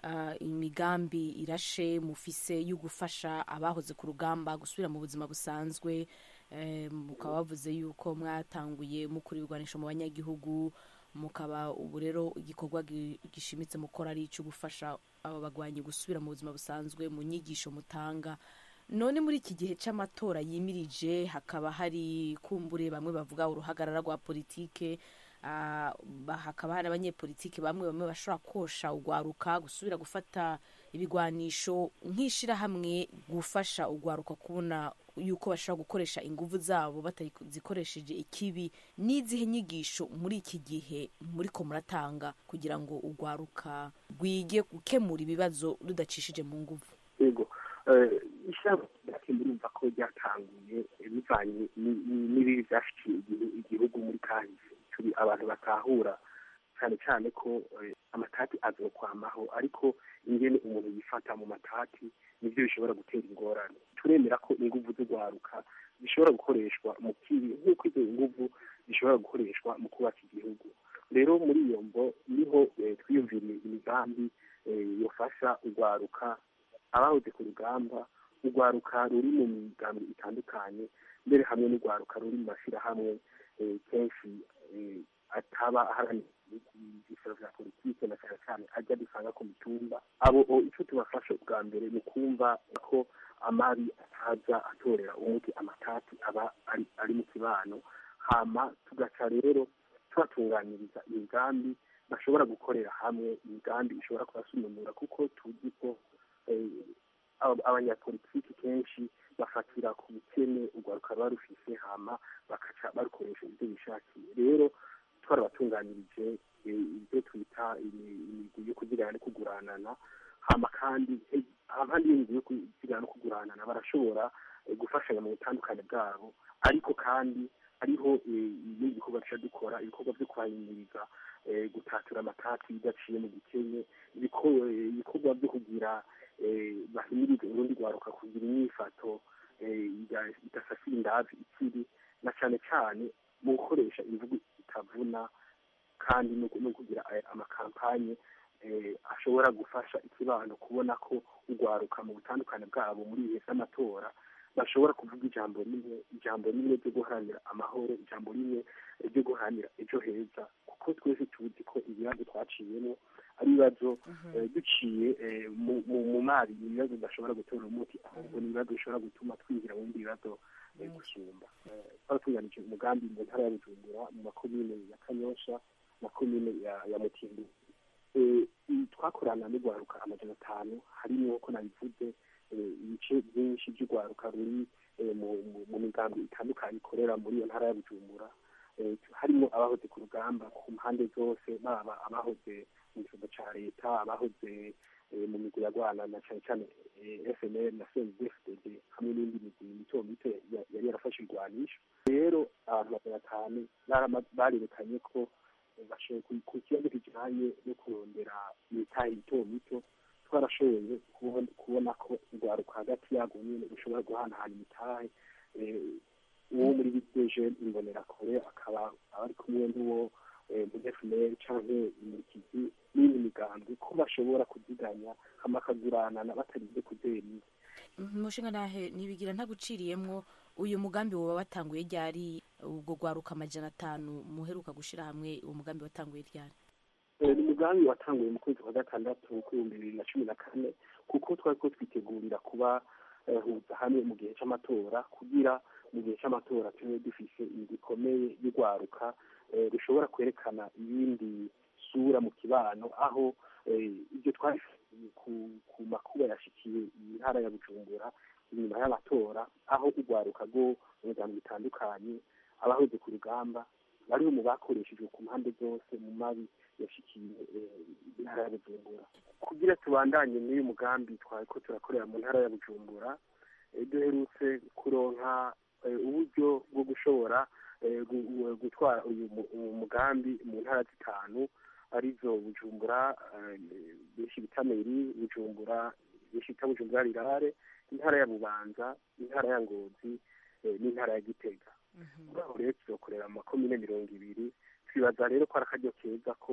ah, imigambi irashe mufise yo gufasha abahoze ku rugamba gusubira mu buzima busanzwe eh, mukaba bavuze yuko mwatanguye mukura ibigwanisho mu banyagihugu mukaba ubu rero igikorwa gi- gishimitse mukora ari icyo gufasha aba bagwanyi gusubira mu buzima busanzwe mu nyigisho mutanga none muri iki gihe cy'amatora yimirije hakaba hari kumbure bamwe bavuga uruhagarara rwa politike ah, ba- hakaba hari abanyepolitike bamwe bamwe bashobora kosha ugwaruka gusubira gufata ibigwanisho nk'ishirahamwe gufasha ugwaruka kubona yuko bashobora gukoresha inguvu zabo batazikoresheje ikibi n'izihe nyigisho muri iki gihe muriko muratanga kugira ngo ugwaruka rwige gukemura ibibazo rudacishije mu nguvu yego ishyamba ryacu murumva ko ryatanguye bivanye ni- ni- n'ibibi byashikiye igihu- igihugu muri kahise turi abantu batahura cyane cyane ko eh, amatati azokwamaho ariko ingene umuntu yifata mu matati nibyo bishobora gutera ingorane turemera ko inguvu z'urwaruka zishobora gukoreshwa mu kibi nk'uko izo nguvu zishobora gukoreshwa mu kubaka igihugu rero muri iyo mbo niho eh, twiyumviriye imigambi eh, yofasha urwaruka abahoze ku rugamba urwaruka ruri mu migambi itandukanye mbere hamwe n'urwaruka ruri mu mashyirahamwe eh, kenshi eh, ataba aharanira ibyiciro bya politiki na cyane cyane ajya dusanga ku mitumba abo o, icyo tubafasha bwa mbere ni kumva ko amabi ataza atorera umuti amatati aba ari, ari mu kibano hama tugaca rero tubatunganiriza imigambi bashobora gukorera hamwe imigambi ishobora kubasununura kuko tuzi ko eh, aba- abanyapolitiki kenshi bafatira ku bukene urwaruka ruba rufise hama bakaca barukoresha ibyo bishakiye rero twarabatunganirije eh, ibyo twita imi- imigwi yo kuzigana no kuguranana hama kandi eh, ahandi y'imigwi yo kuzigana no kuguranana barashobora eh, gufashanya mu butandukane bwabo ariko kandi hariho eh, n'igikorwa duca dukora ibikorwa byo kwahimiriza eh, gutatura amatati bidaciye mu gikenye ibiko- eh, ibikorwa byo kugira eh, bahimirize urundi rwaruka kugira imyifato eh, ida- idasasira indazi ikiri na cyane cyane mu gukoresha imvugo itavuna kandi no no kugira eh, amakampanye eh, ashobora gufasha ikibano kubona ko urwaruka mu butandukane bwabo muri ibihe by'amatora bashobora kuvuga ijambo rimwe ijambo rimwe ryo guharanira amahoro ijambo rimwe ryo guharanira ejo heza kuko twese tuzi ko ibibazo twaciyemo ari ibibazo eh, duciye eh, mu- mu- mu mari ni ibibazo bidashobora gutora umuti ahubwo ni ibibazo bishobora gutuma twinjira mu bindi bibazo eh, gusumba Eh, twaratunganije umugambi mu ntara ya bujumbura mu makomine ya kanyosha na komine ya ya mutimbu Eh, i- twakorana n'urwaruka amajana atanu harimo ko nabivuze eh, ibice byinshi by'urwaruka ruri eh, mu- mu- mu migambi itandukanye ikorera muri iyo ntara ya bujumbura Eh, harimo abahoze ku rugamba ku mpande zose baba abahoze mu gihugu cya leta abahoze eh, mu migwi ya rwana na cyane cyane eh, fnl na cndfdd hamwe n'indi migwi mito mito ya- yari yarafashe irwanisho rero abantu magana atanu barama- barerekanye ko eh, bashoboye ku- ku kibazo kijanye no kurondera imitahe mito mito twarashoboye kubona kubona ko urwaruka hagati yarwo nyine rushobora guhanahana imitahe eh, uwo muri biteje imbonerakure akaba ari kumwe n'uwo eh, muri fnl canke imurikizi n'indi migambi ko bashobora kuziganya hama akaguranana batarinze kuzemye umushinga nahe nibigira ntaguciriyemwo uyu mugambi woba watanguye ryari ubwo rwaruka amajana atanu muheruka gushira hamwe uwo mugambi watanguye ryari Eh, ni umugambi watanguye mu kwezi kwa gatandatu k'ibihumbi bibiri na cumi na kane kuko twari ko twitegurira kuba eh, huza hamwe mu gihe c'amatora kugira mu gihe c'amatora tube dufise inzu ikomeye y'urwaruka eh, rushobora kwerekana iyindi sura mu kibano aho eh, ibyo twari ku, ku makuba yashikiye iyi ntara ya bujumbura inyuma y'amatora aho urwaruka rwo mu miryango itandukanye abahoze ku rugamba bariho mu bakoreshejwe ku mpande zose mu mabi yashikiye eh, intara ya bujumbura kugira tubandanye n'uyu mugambi twari ko turakorera mu ntara ya bujumbura eh, duherutse kuronka eh, uburyo bwo gushobora eh, gu- gu- gutwara uyu mu- uyu mugambi mu ntara zitanu arizo bujumbura eh, benshi bita meri bujumbura benshi bita bujumbura rirare intara ya bubanza intara ya ngozi eh, n'intara ya gitega muri aho rero tuzokorera mu makomine mirongo ibiri twibaza rero ko ari akaryo keza ko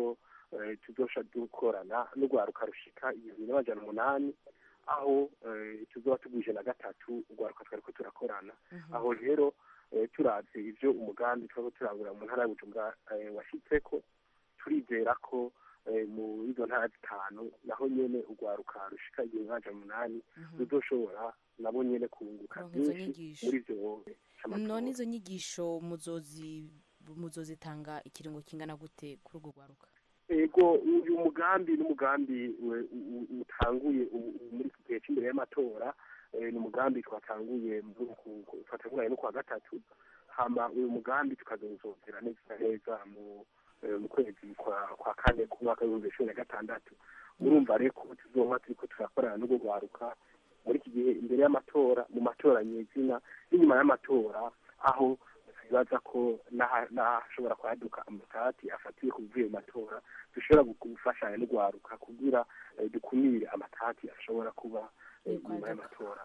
eh, tuzosha dukorana n'urwaruka rushika ibihumbi n'amajana umunani aho eh, tuzoba tugwije na gatatu urwaruka twariko turakorana aho rero eh, turavye ivyo umugambi turiko turangurira mu ntara ya bujumbura eh, washitseko turizera ko eh, mu izo ntara zitanu naho nyene urwaruka rushika igihumbi n'amajana umunani ruzoshobora nabo nyene kunguka Kuronka izo byinshi nyigisho. muri ivyo c'amatora. none izo nyigisho muzozi muzozitanga ikiringo kingana gute kuri urwo rwaruka ego uyu mugambi n'umugambi we- u- u- utanguye u- u- muri iki gihe cy'imbere y'amatora eh, ni umugambi twatanguye mu ku- ku- twatanguranye no kwa gatatu hama uyu mugambi tukazozongera neza na neza mu eh, mu kwezi kwa kwa kane ku mwaka w'ibihumbi cumi na gatandatu murumva rero ko tuzoba turiko turakorana n'urwo rwaruka muri iki gihe imbere y'amatora mu matora nyezina n'inyuma y'amatora aho bibaza ko n'aha- n'ahashobora kwaduka amatati afatiye ku bivuye mu matora dushobora gu- gufashanya n'urwaruka kugira eh, dukumire amatati ashobora kuba eh, nyuma y'amatora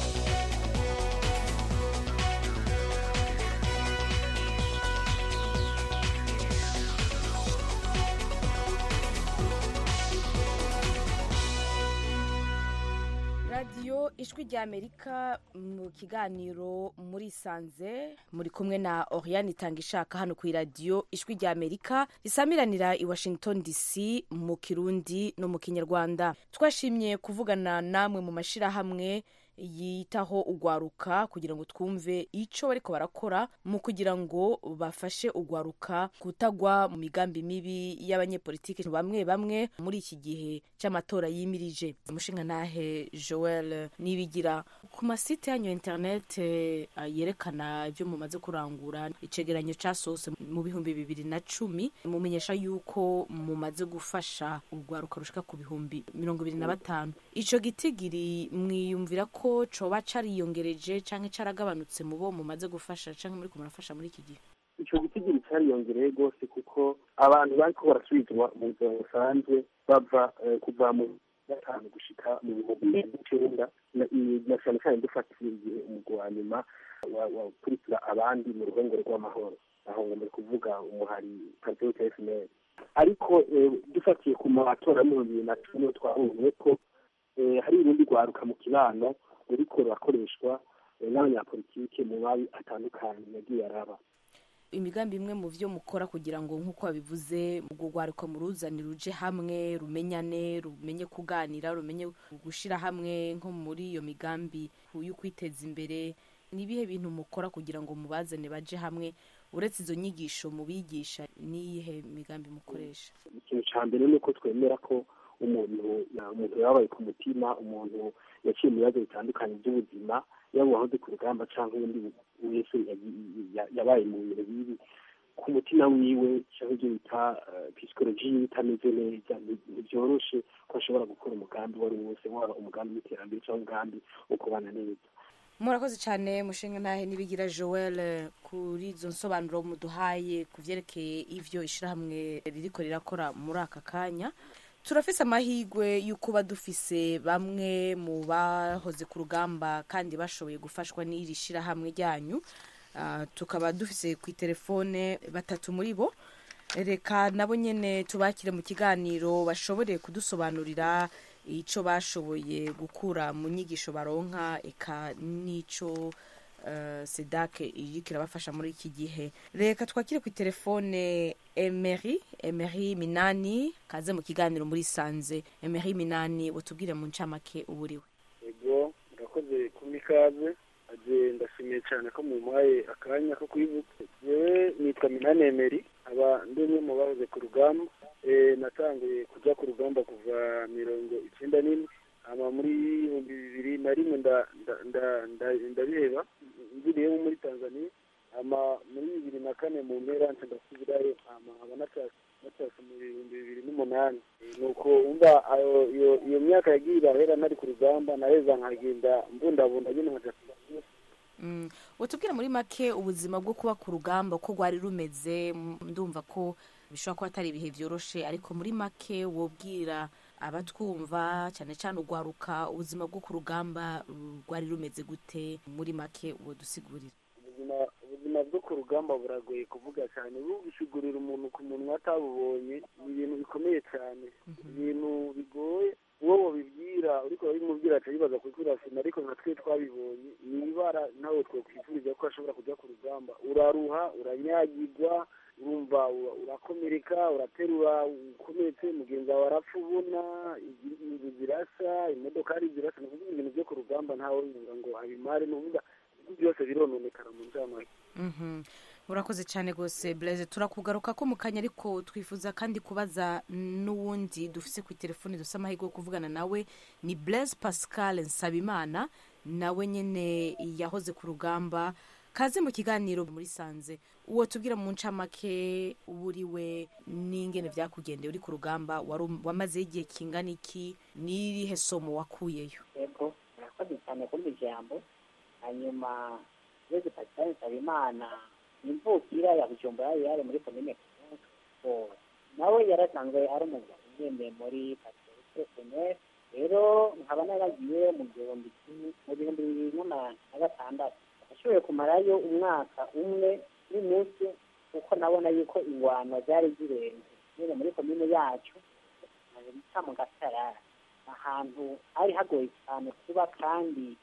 radiyo ijwi ry'amerika mu kiganiro muri sanze muri kumwe na oriane itanga ishaka hano ku iradiyo ijwi ry'amerika risamiranira i washington dc mu kirundi no mu kinyarwanda twashimye kuvugana namwe mu mashyirahamwe yitaho ugwaruka kugira ngo twumve icyo bariko barakora mu kugira ngo bafashe ugwaruka kutagwa mu migambi mibi y'abanyepolitiki bamwe bamwe muri iki gihe cy'amatora yimirije umushinga ntahe joel nibigira ku masite yanyu ya internet eh, yerekana ibyo mumaze kurangura icegeranyo casose mu bihumbi bibiri na cumi mumenyesha yuko mumaze gufasha urwaruka rushika ku bihumbi mirongo ibiri na batanu ico gitigiri mwiyumvira ko coba cariyongereje canke caragabanutse mu bo mumaze gufasha canke muri murafasha muri iki gihe ico gitigiri cariyongereye rwose kuko abantu bariko barasubizwa mu buzima busanzwe bava eh, kuva mu gatanu gushika mu bihumbi bibiri n'icenda na- i- na cane cane dufatiye igihe umugwi wa nyuma wa- wakurikira abandi mu ruhongore rw'amahoro aho ngo muri kuvuga umuhari patriote fnl ariko eh, dufatiye ku matora y'ibihumbi bibiri na cumi niho twabonye ko eh, hari urundi rwaruka mu kibano ruriko rurakoreshwa eh, n'abanyapolitike mu mabi atandukanye yagiye araba imigambi imwe mu vyo mukora kugira ngo nk'uko wabivuze ubwo rwaruka muruzani ruje hamwe rumenyane rumenye kuganira rumenye gushira hamwe nko muri iyo migambi yo kwiteza imbere ni ibihe bintu mukora kugira ngo mubazane baje hamwe uretse izo nyigisho mubigisha n'iyihe migambi mukoresha ikintu ca mbere ni uko twemera ko umuntu ya- umuntu yababaye ku mutima umuntu yaciye mu bibazo bitandukanye by'ubuzima yaba uwahoze ku rugamba cyangwa undi wese yagi- ya- yabaye mu bintu bibi ku mutima wiwe cyangwa ibyo bita psikoloji yiwe itameze neza ni- ntibyoroshe ko ashobora gukora umugambi uwo ari wo wose waba umugambi w'iterambere cyangwa umugambi wo kubana neza murakoze cyane mushinga ntahe nibigira joel eh, kuri izo nsobanuro muduhaye ku vyerekeye ivyo ishirahamwe ririko rirakora muri aka kanya turafise amahirwe yo kuba dufise bamwe mu bahoze ku rugamba kandi bashoboye gufashwa n'iri shirahamwe ryanyu Ah, tukaba dufise ku telefone batatu muri bo reka nabo nyene tubakire mu kiganiro bashobore kudusobanurira ico bashoboye gukura mu nyigisho baronka eka n'ico uh, sedake iriko irabafasha muri iki gihe reka twakire ku telefone emery emery minani kaze mu kiganiro muri sanze emery minani utubwire mu ncamake uburiwe ego murakoze kumpa ikaze aje ndashimiye cyane ko mumpaye akanya ko kwibuka yewe nitwa minani emeri aba ndi umwe mu bahoze ku rugamba Eh, natanguye kujya ku rugamba kuva mirongo icyenda n'imwe hama muri ibihumbi bibiri na rimwe nda- nda- nda- nda- ndabiheba mviriyeho muri tanzania hama muri bibiri na kane mu mpera nca ndasubirayo hama nkaba natashye natashye mu bihumbi bibiri n'umunani Eh, nuko umva ayo- iyo iyo myaka yagiye irahera nari ku rugamba naheza nkagenda mbundabunda nyine nkaja Mm. utubwire muri make ubuzima bwo kuba ku rugamba uko rwari rumeze m- ndumva ko bishobora kuba atari ibihe byoroshe ariko muri make wobwira abatwumva cyane cyane urwaruka ubuzima bwo ku rugamba uh, rwari rumeze gute muri make wodusigurira ubuzima ubuzima ubuzima bwo ku rugamba buragoye kuvuga cyane bugishigurira umuntu ku munwa atabubonye ni ibintu bikomeye cyane ibintu bigoye uwo wabibwira uriko urabimubwira aca yibaza kukwirasina ariko nka twe twabibonye ni ibara nawe twokwifuriza ko ashobora kujya ku rugamba uraruha uranyagirwa urumva ura- urakomereka uraterura ukomeretse mugenzi wawe arapfa ubona inzu zirasa imodokari zirasa ni ukuvuga ibintu byo ku rugamba ntawe bivuga ngo abimare ni ukuvuga ibintu byose birononekara mu ncamake Mhm. urakoze cyane rwose blaise turakugaruka ko mu kanya ariko twifuza kandi kubaza n'uwundi dufise ku telefoni dufite amahirwe yo kuvugana nawe ni blaise pascal nsabimana nawe nyine yahoze ku rugamba kaze mu kiganiro muri sanze uwo tubwira mu ncamake uburiwe n'ingene byakugendeye uri ku rugamba wari um- wamazeho igihe kingana iki n'irihe somo wakuyeyo yego murakoze cyane kumva ijambo hanyuma yezu pascal nsabimana ni imvukira ya bujumbura yari muri komine kivu nawe yarasanzwe ari umugabo ugendeye muri patrice senef rero nkaba naragiye mu gihumbi kimwe mu bihumbi bibiri na na gatandatu nashoboye kumarayo umwaka umwe n'iminsi kuko nabona yuko ingwano zari zirenze nyine muri komine yacu bita mu gasarara ahantu hari hagoye cyane kuba kandi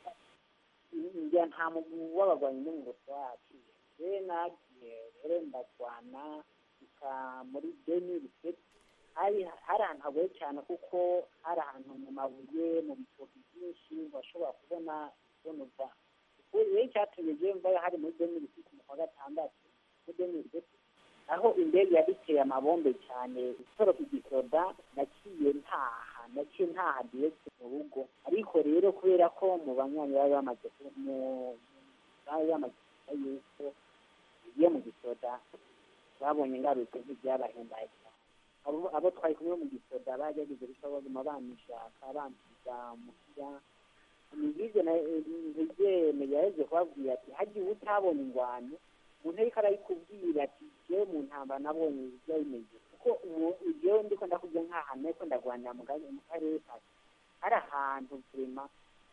njya nta mugwi w'abagwanyi n'umugoti wacu rero nagiye rero ndarwana ika muri deni riseti hari hari ahantu hagoye cyane kuko hari ahantu mu mabuye mu bitoki byinshi washobora kubona kubona uva rero icyatumye njyewe mvayo hari muri deni riseti mu kwa gatandatu muri deni riseti aho indege yaduteye amabombe cyane itoroka igisoda naciye ntaha naciye ntaha direct mu rugo ariko rero kubera ko mu banywanyi bari bamaze ku- mu bari bamaze kuvuga yuko iyo mu gisoda babonye ngarutse nk'ibyabahimbaye cyane abo abo twari kumwe mu gisoda bagerageje gusa baguma banishaka bansiga muhira nigeze na ntigeme yaheze kubabwira ati hagiye utabona ingwano umuntu ariko arayikubwira ati jewe mu ntambara nabonye ibyo bimeze kuko umu- jewe ndiko ndakubwira nk'ahantu ariko ndagwanira mu ga- mu karere kacu hari ahantu vrema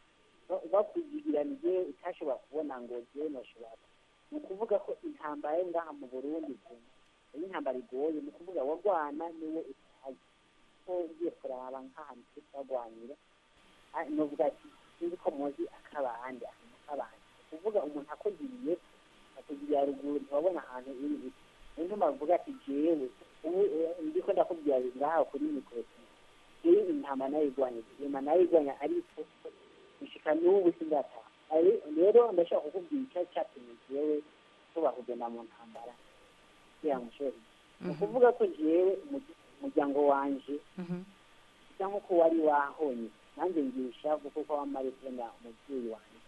bakugiranije utashobora kubona ngo jewe noshobora ni ukuvuga ko intambara yo ngaha mu burundi vrema iyo intambara igoye ni ukuvuga wagwana niwe utazi ko ugiye kuraba nk'ahantu turi turagwanira ah, novuga ati sinzi ko muzi akabandi ahantu k'abandi ni ukuvuga umuntu akugiriye akugiriye ruguru ntiwabona ahantu iri iri niyo bavuga ati jewe ubu eh, ndiko ndakubwira ngaha kuri mikorofone jewe intama nayigwanya intama nayigwanya ariko gushika n'ubu sindataha Ari- rero ndashaka kukubwira icyo cyatumye jewe tuba kugenda mu ntambara kugira ngo nshobore ni ukuvuga ko jewe umurya- umuryango wanje bisa nk'uko wari wahonye nanjye ngisha kuko ko wamaritena umubyeyi wanjye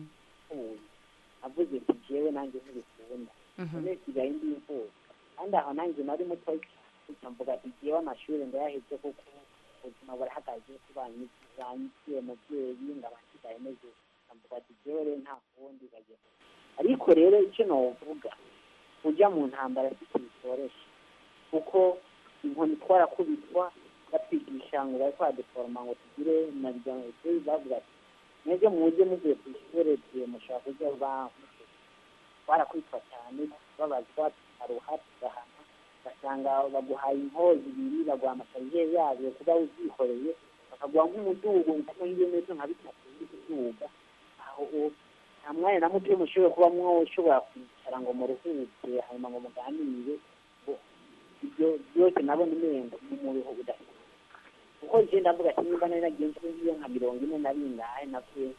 ubu avuze ati jewe nanjye ntibikunda none sigaye ndi imfubyi kandi aho nanjye nari muto cyane mvuga ati jewe amashuri ndayaheze kuko ubuzima burahagaze ko banyigiye mubyeyi ngaba nsigaye meze mvuga ati jewe rero nta kundi bagenda ariko rero icyo novuga ujya mu ntambara si bitoroshye kuko inkoni twarakubitwa batwigisha ngo bari kwadeforoma ngo tugire na miryango turi bavuga ati mwebwe mujye mugiye ku ishuri igihe mushobora kujya ba twarakubitwa cyane babazwa tukaruha tugahana ugasanga baguhaye inkozi ibiri baguha amasarijeri yabyo kuba uzyikoreye bakaguha nk'umudugo nko nk'ibirometero nka bitatu uri kuduga aho u- nta mwanya na muto mushobora kuba mwoshobora kwicara ngo muruhuke hanyuma ngo muganire ngo ibyo byose nabona umengo ni mu bihu udafite kuko je ndavuga ati nimba nari nagiye ngiyo nka mirongo ine na bingahe navuye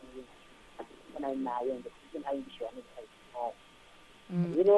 ko nari nayenze kuko ntari ngishobora n'ibitari rero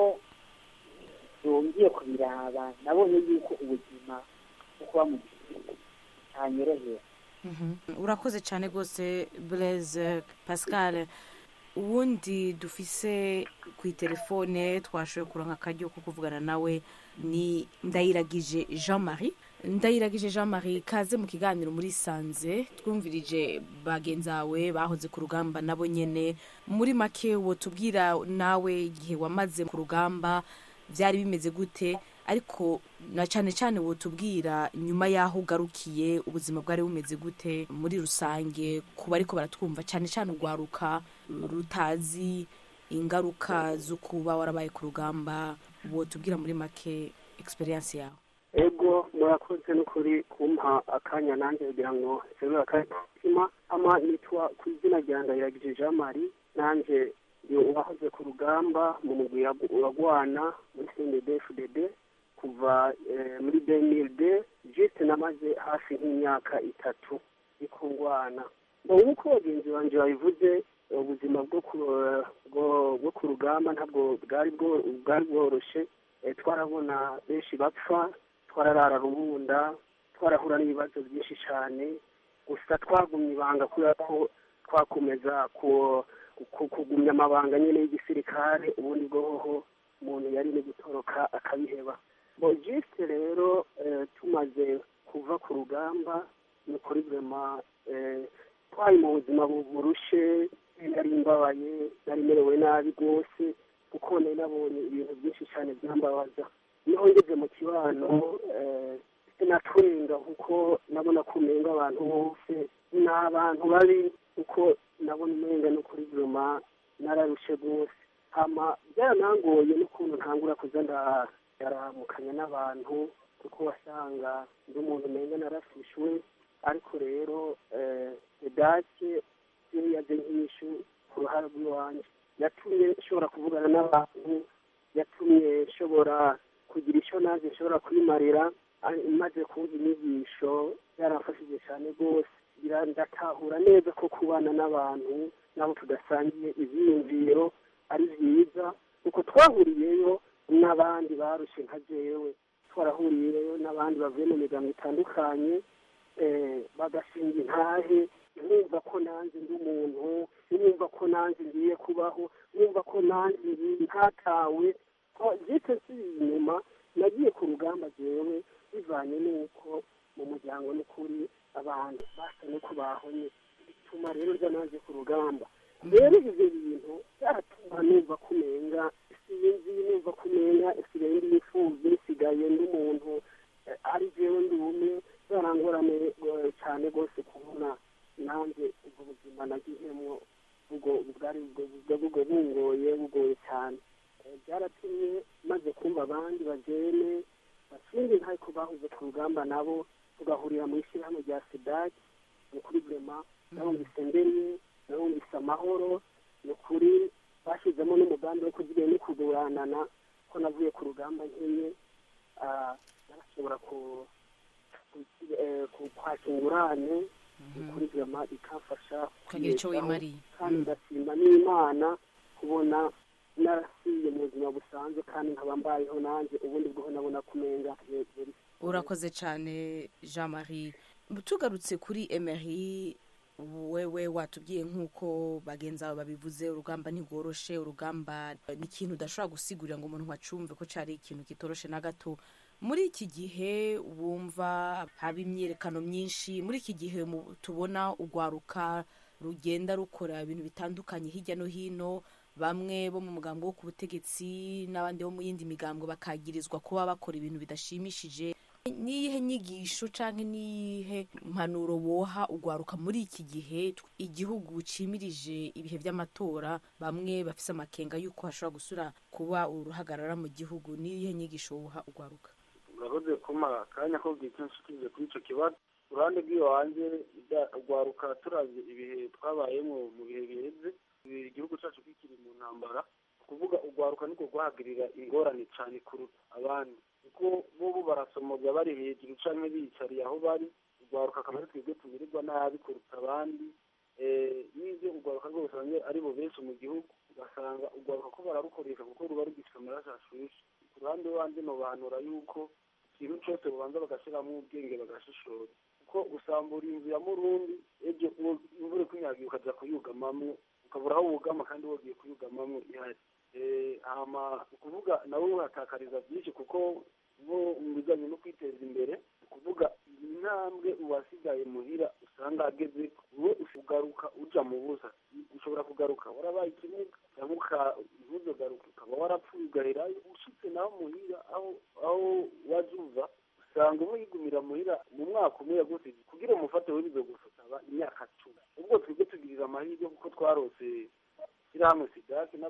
yongeye kubiraba nabonye yuko ubuzima bwo kuba mu gihugu cyanyorohera urakoze cyane rwose blaise pascal uwundi dufise ku itelefone twashoboye kuronka akaryo ko kuvugana nawe ni ndayiragije jean marie ndayiragije jean marie kaze mu kiganiro muri sanze twumvirije bagenzi bawe bahoze ku rugamba nabo nyene muri make wo tubwira nawe igihe wamaze ku rugamba byari bimeze gute ariko na cyane cyane wotubwira nyuma y'aho ugarukiye ubuzima bwari bumeze gute muri rusange ku bariko baratwumva cyane cyane urwaruka rutazi ingaruka zo kuba warabaye ku rugamba wotubwira muri make experience yawe ego murakoze n'ukuri kumpa akanya nanjye kugira ngo nserure akatima ama nitwa ku izina rya ndahiragije jean marie nanjye ndi uwahoze ku rugamba mu mugwi uragwana muri cndfdd kuva eh, muri benilde juste namaze hafi nk'imyaka itatu ikungwana nk'uko bagenzi banje babivuze ubuzima bwo ku bwo- bwo ku rugamba ntabwo bwari bwo- bwari bworoshe Eh, twarabona benshi bapfa twararara rubunda twarahura n'ibibazo byinshi cyane gusa twagumye ibanga kubera ko twakomeza ku- ku- kugumya amabanga nyine y'igisirikare ubundi bwoho umuntu yari no gutoroka akabiheba bo jisite rero eh, tumaze kuva ku rugamba ni ukuri vema twari mu buzima bu- burushe nari mbabaye nari merewe nabi rwose kuko nari nabonye ibintu byinshi cyane byambabaza niho ngeze mu kibano eh, sinatwenga kuko nabona ko umenga abantu bose ni abantu babi kuko nabona umenga no kuri vema nararushe rwose hama byaranangoye n'ukuntu ntangura kuza nda- ndaramukanya n'abantu kuko wasanga ndi umuntu umenga narafishwe ariko rero eh, edake yo yaje nk'inyishu ku ruhare rw'iwanjye yatumye nshobora kuvugana n'abantu yatumye nshobora kugira icyo nanjye nshobora kwimarira ari- maze kumva inyigisho yaramfashije cyane rwose ngira ndatahura neza ko kubana n'abantu n'abo tudasangiye ibyiyumviro ari byiza kuko twahuriyeyo n'abandi barushe nka jewe twarahuriyeyo n'abandi bavuye mu miryango itandukanye eh, bagashinga intahe numva ko nanjye ndi umuntu numva ko nanjye ngiye kubaho numva ko nanjye ngi- ntatawe ko jite nsubiye inyuma nagiye ku rugamba jewe bivanye n'uko mu muryango n'ukuri abantu basa n'uko bahonye bituma rero rya naje ku rugamba rero ivyo bintu byaratuma numva kumenga sinzi numva kumenga isigaye ndi imfuvyi nsigaye ndi umuntu eh, ari jewe ndi umwe zarangorane eh, cyane rwose kubona nanjye ubwo buzima nagihemwo ubwo bwari ubwo- ubwo- ubwo bungoye bugoye cyane Eh, byaratumye maze kumva abandi bajene bashinga intahe ko bahuze ku rugamba nabo tugahurira mu ishyirahamwe rya sidaki ni ukuri vrema nabumvise mbere nabumvise amahoro ni ukuri bashyizemo n'umugambi wo kugira no kuguranana ko navuye ku rugamba nkenye ah, narashobora ku ku- eh, ku- kwaka ingurane ni ukuri vrema ikamfasha Ukagira ico kwibeshaho. wimariye. kandi ndashima n'imana kubona narasiye mu buzima busanzwe kandi nkaba mbayeho nanjye ubundi bwoho nabona kumenga hejuru urakoze cyane jean marie tugarutse kuri emery wewe watubwiye nk'uko bagenzi bawe babivuze urugamba ntigoroshe urugamba ni ikintu udashobora gusigurira ngo umuntu acumve ko cyari ikintu kitoroshe na gato muri iki gihe wumva haba imyiyerekano myinshi muri iki gihe mu- tubona urwaruka rugenda rukora ibintu bitandukanye hirya no hino bamwe bo mu mugambo wo ku butegetsi n'abandi bo mu yindi migambo bakagirizwa kuba bakora ibintu bidashimishije niyihe nyigisho canke niyihe mpanuro woha ugwaruka muri iki gihe tw- igihugu cimirije ibihe vy'amatora bamwe bafise amakenga yuko hashobora gusura kuba uruhagarara mu gihugu niyihe nyigisho woha ugwaruka urakoze kumara akanya ko bwite nshikirije kuri ico kibazo uruhande rw'iwanjye ibya- urwaruka turavye ibihe twabayemo mu bihe biheze ibi- igihugu cacu kikiri mu ntambara kuvuga urwaruka niko rwahagirira ingorane cane kuruta abandi kuko bobo barasomoza bari hejuru canke biyicariye aho bari urwaruka akaba ari twebwe tubirirwa nabi kuruta abandi Eh, n'ivyo urwaruka rwose bamwe ari bo benshi mu gihugu ugasanga urwaruka ko bararukoresha kuko ruba rugifite amaraso ashushe ku ruhande wanje nobanura yuko ikintu cose bubanza bagashiramo ubwenge bagashishora kuko gusambura inzu ya murundi ejo uwo imvura ikunyagiye ukaja kuyugamamwo ukabura aho wugama kandi wogiye kuyugamamwo ihari Eh, hama ukuvuga nawe uhatakariza byinshi kuko bo mu bijanye no kwiteza imbere ni ukuvuga intambwe uwasigaye muhira usanga ageze wowe ugaruka uja mu busa ushobora kugaruka warabaye ikimuga cyangwa uka- ntuzogaruke ukaba warapfuye ugaherayo ushitse naho muhira aho aho waje uva usanga umwe yigumira muhira mu mwaka umwe yagusize kugira umufate we bizogusaba imyaka cumi ubwo twebwe tugirira amahirwe kuko twarose ishyirahamwe sidaki n'aba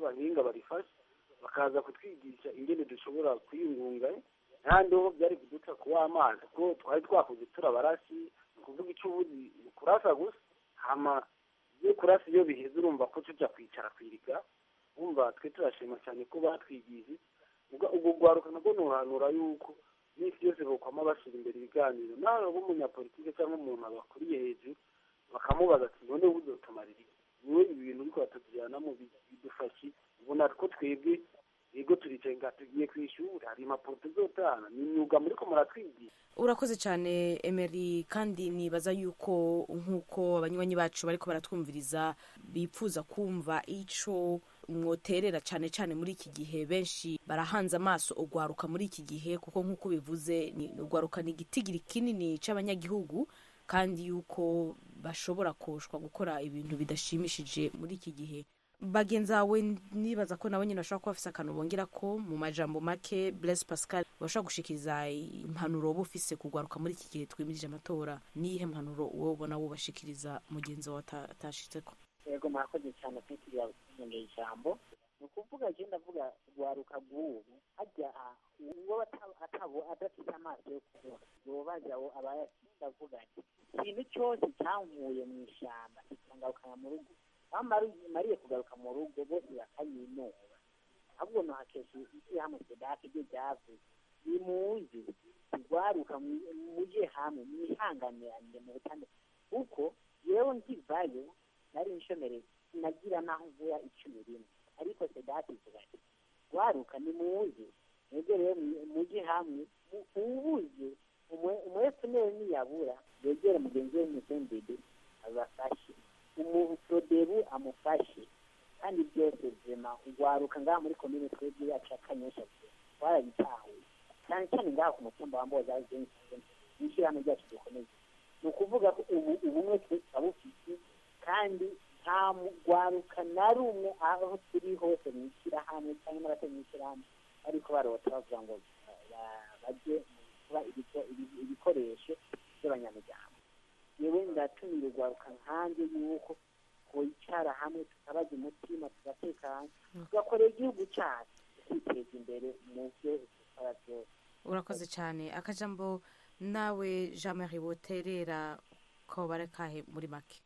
abahinga barifashe bakaza kutwigisha ingene dushobora kwiyungunga kandi ho byari kuduca kuwa amazi kuko twari twakuze turabarashi ni ukuvuga icyo ubuzi ni kurasa gusa hama iyo kurasa iyo biheze urumva ko tujya kwicara kwiriga wumva twe turashima cyane ko batwigije ubwo ubwo rwaruka nabwo nuhanura yuko iminsi yose bokwama bashyira imbere ibiganiro nawe nk'umunyapolitike cyangwa umuntu abakuriye hejuru bakamubaza ati none uzotumarira iki wowe ibi bintu uriko batujyanamo bidufashe ubona ko twebwe yego turicaye nga tugiye ku ishuri hari impapuro tuzotana ni imyuga muriko muratwigisha urakoze cyane emeri kandi nibaza yuko nk'uko abanywanyi bacu bariko baratwumviriza bipfuza kumva ico mwoterera cyane cyane muri iki gihe benshi barahanze amaso ugwaruka muri iki gihe kuko nk'uko bivuze ni ugwaruka ni igitigiri kinini c'abanyagihugu kandi yuko bashobora koshwa gukora ibintu bidashimishije muri iki gihe bagenzi bawe nibaza ko nabo nyine bashobora kuba bafise akantu bongera ko mu majambo make Blaise Pascal bashobora gushikiriza impanuro wowe ufise kugwaruka muri iki gihe twimirije amatora niyihe mpanuro wowe ubona wubashikiriza mugenzi wawe ata- atashitseko yego murakoze cyane kwitiriye abanyongeye ijambo ni ukuvuga je ndavuga rwaruka rw'ubu hajya uwo ata- atabo adafite amaso yo kubona yobaza abo abayafite ndavuga nti ikintu cyose cyankuye mu ishyamba kikangarukana mu rugo aho mari- mariye kugaruka mu rugo bose bakayinura ahubwo no hakesha isi hamwe sedake ibyo byavuze nimuzi rwaruka mu- muje hamwe mwihanganirane mu butane kuko yewe nkivayo nari inshomereye nagira naho mvura icumi rimwe ariko sedati ivuga ati rwaruka nimuze mwebwe rero mu- muje hamwe mu- uwubuze umwe- umwefunere niyabura yegere mugenzi we musendede abafashe umuprodebu amufashe kandi byose vema urwaruka ngaha muri komine twebwe yacu ya kanyosha twarabitahuye cyane cyane ngaha ku mutumba wa mboza n'ishyirahamwe ryacu dukomeye ni ukuvuga ko ubu ubumwe twabufite kandi nta mugwaruka na rumwe aho turi hose mu ishyirahamwe cyangwa n'abatari mu ishyirahamwe ariko barota bavuga ngo ba- bajye mu kuba ibiko- ibi- ibikoresho by'abanyamuryango yewe ndatumira urwaruka nkanjye yuko twicara hamwe tukabaza umutima tugatekana tugakorera igihugu cyacu tukiteza imbere mu byo dukora byose urakoze cyane akajambo nawe jean marie woterera ko barekahe muri make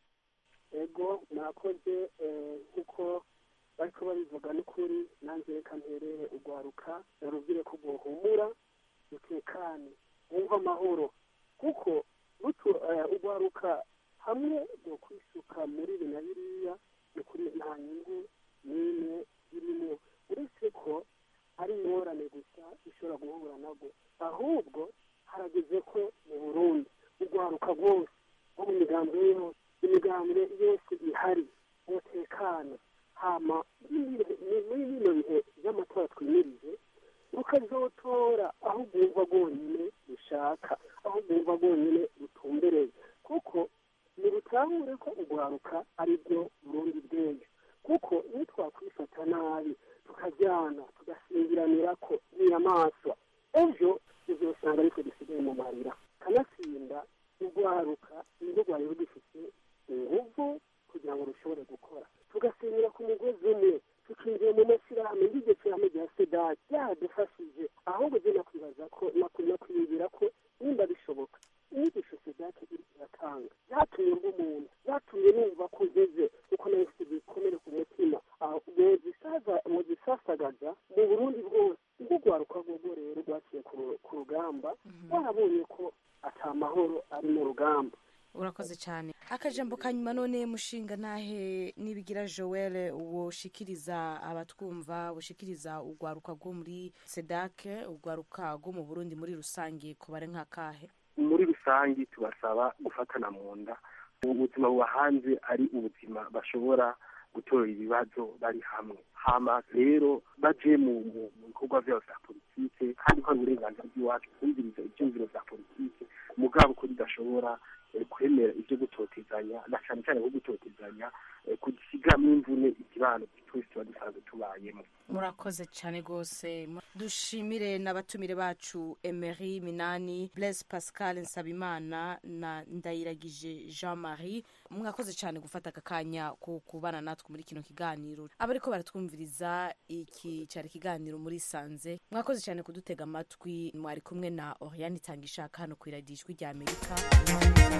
ego mwakoze eh, kuko bariko babivuga n'ukuri nanjye reka nterere urwaruka narubwire ko rwohumura rutekane wumva amahoro kuko rutu eh, urwaruka hamwe rwo kwisuka muri ibi na biriya ni kuri nta nyungu n'imwe irimo uretse ko ari ingorane gusa ishobora guhura nabwo ahubwo harageze ko mu burundi urwaruka rwose nko mu migambwe yose imigambwe yose ihari umutekano hama muri muri bino bihe by'amatora twimirije rukazotora aho rwumva rwonyine rushaka aho rwumva rwonyine rutumbereye kuko ntirutahure ko urwaruka ari byo burundi bw'ejo kuko iyo twakwifata nabi tukajyana tugasingiranira ko n'inyamaswa ejo uzosanga ariko dusigaye mu marira kanatsinda urwaruka nirwo rwari rugifite inguvu kugira ngo rushobore gukora tugasenyera ku mugozi umwe tukinjira mu mashyirahamwe y'iryo shyirahamwe rya sedati byadufashije ahubwo jye nakwibaza ko nakwiye kwiyumvira ko nimba bishoboka inyigisho sedati iri iratanga byatumye mba umuntu byatumye numva ko ngeze kuko nawe mfite ibikomere ku mutima aho muzisaza muzisasagaza mu burundi bwose ubwo rwaruka rwogo rero rwaciye ku ru- ku rugamba warabonye ko ata mahoro ari mu rugamba urakoze cyane akajambo ka nyuma none mushinga nahe nibigira joel woshikiriza abatwumva woshikiriza urwaruka rwo muri sedake urwaruka rwo mu burundi muri rusange kubare nk'akahe muri rusange tubasaba gufatana mu nda ubu buzima buba hanze ari ubuzima bashobora gutora ibibazo bari hamwe hama rero baje mu mu- mu bikorwa byabo bya politike kandi ko ari uburenganzira bw'iwacu kumviriza ibyumviro bya politike mugabo ko bidashobora eh, kwemera kwemera ibyo gutotezanya na cyane cyane nko gutotezanya eh, kugisigamo imvune ikibano twese tuba dusanzwe tubayemo murakoze cyane rwose dushimire n'abatumire bacu emery minani blaise pascal nsabimana na ndayiragije jean marie mwakoze cyane gufata aka kanya ko kubana natwe muri kino kiganiro abariko baratwumviriza iki cyari ikiganiro muri sanze mwakoze cyane kudutega amatwi mwari kumwe na oriane itanga ishaka hano ku iradiyo ijwi rya amerika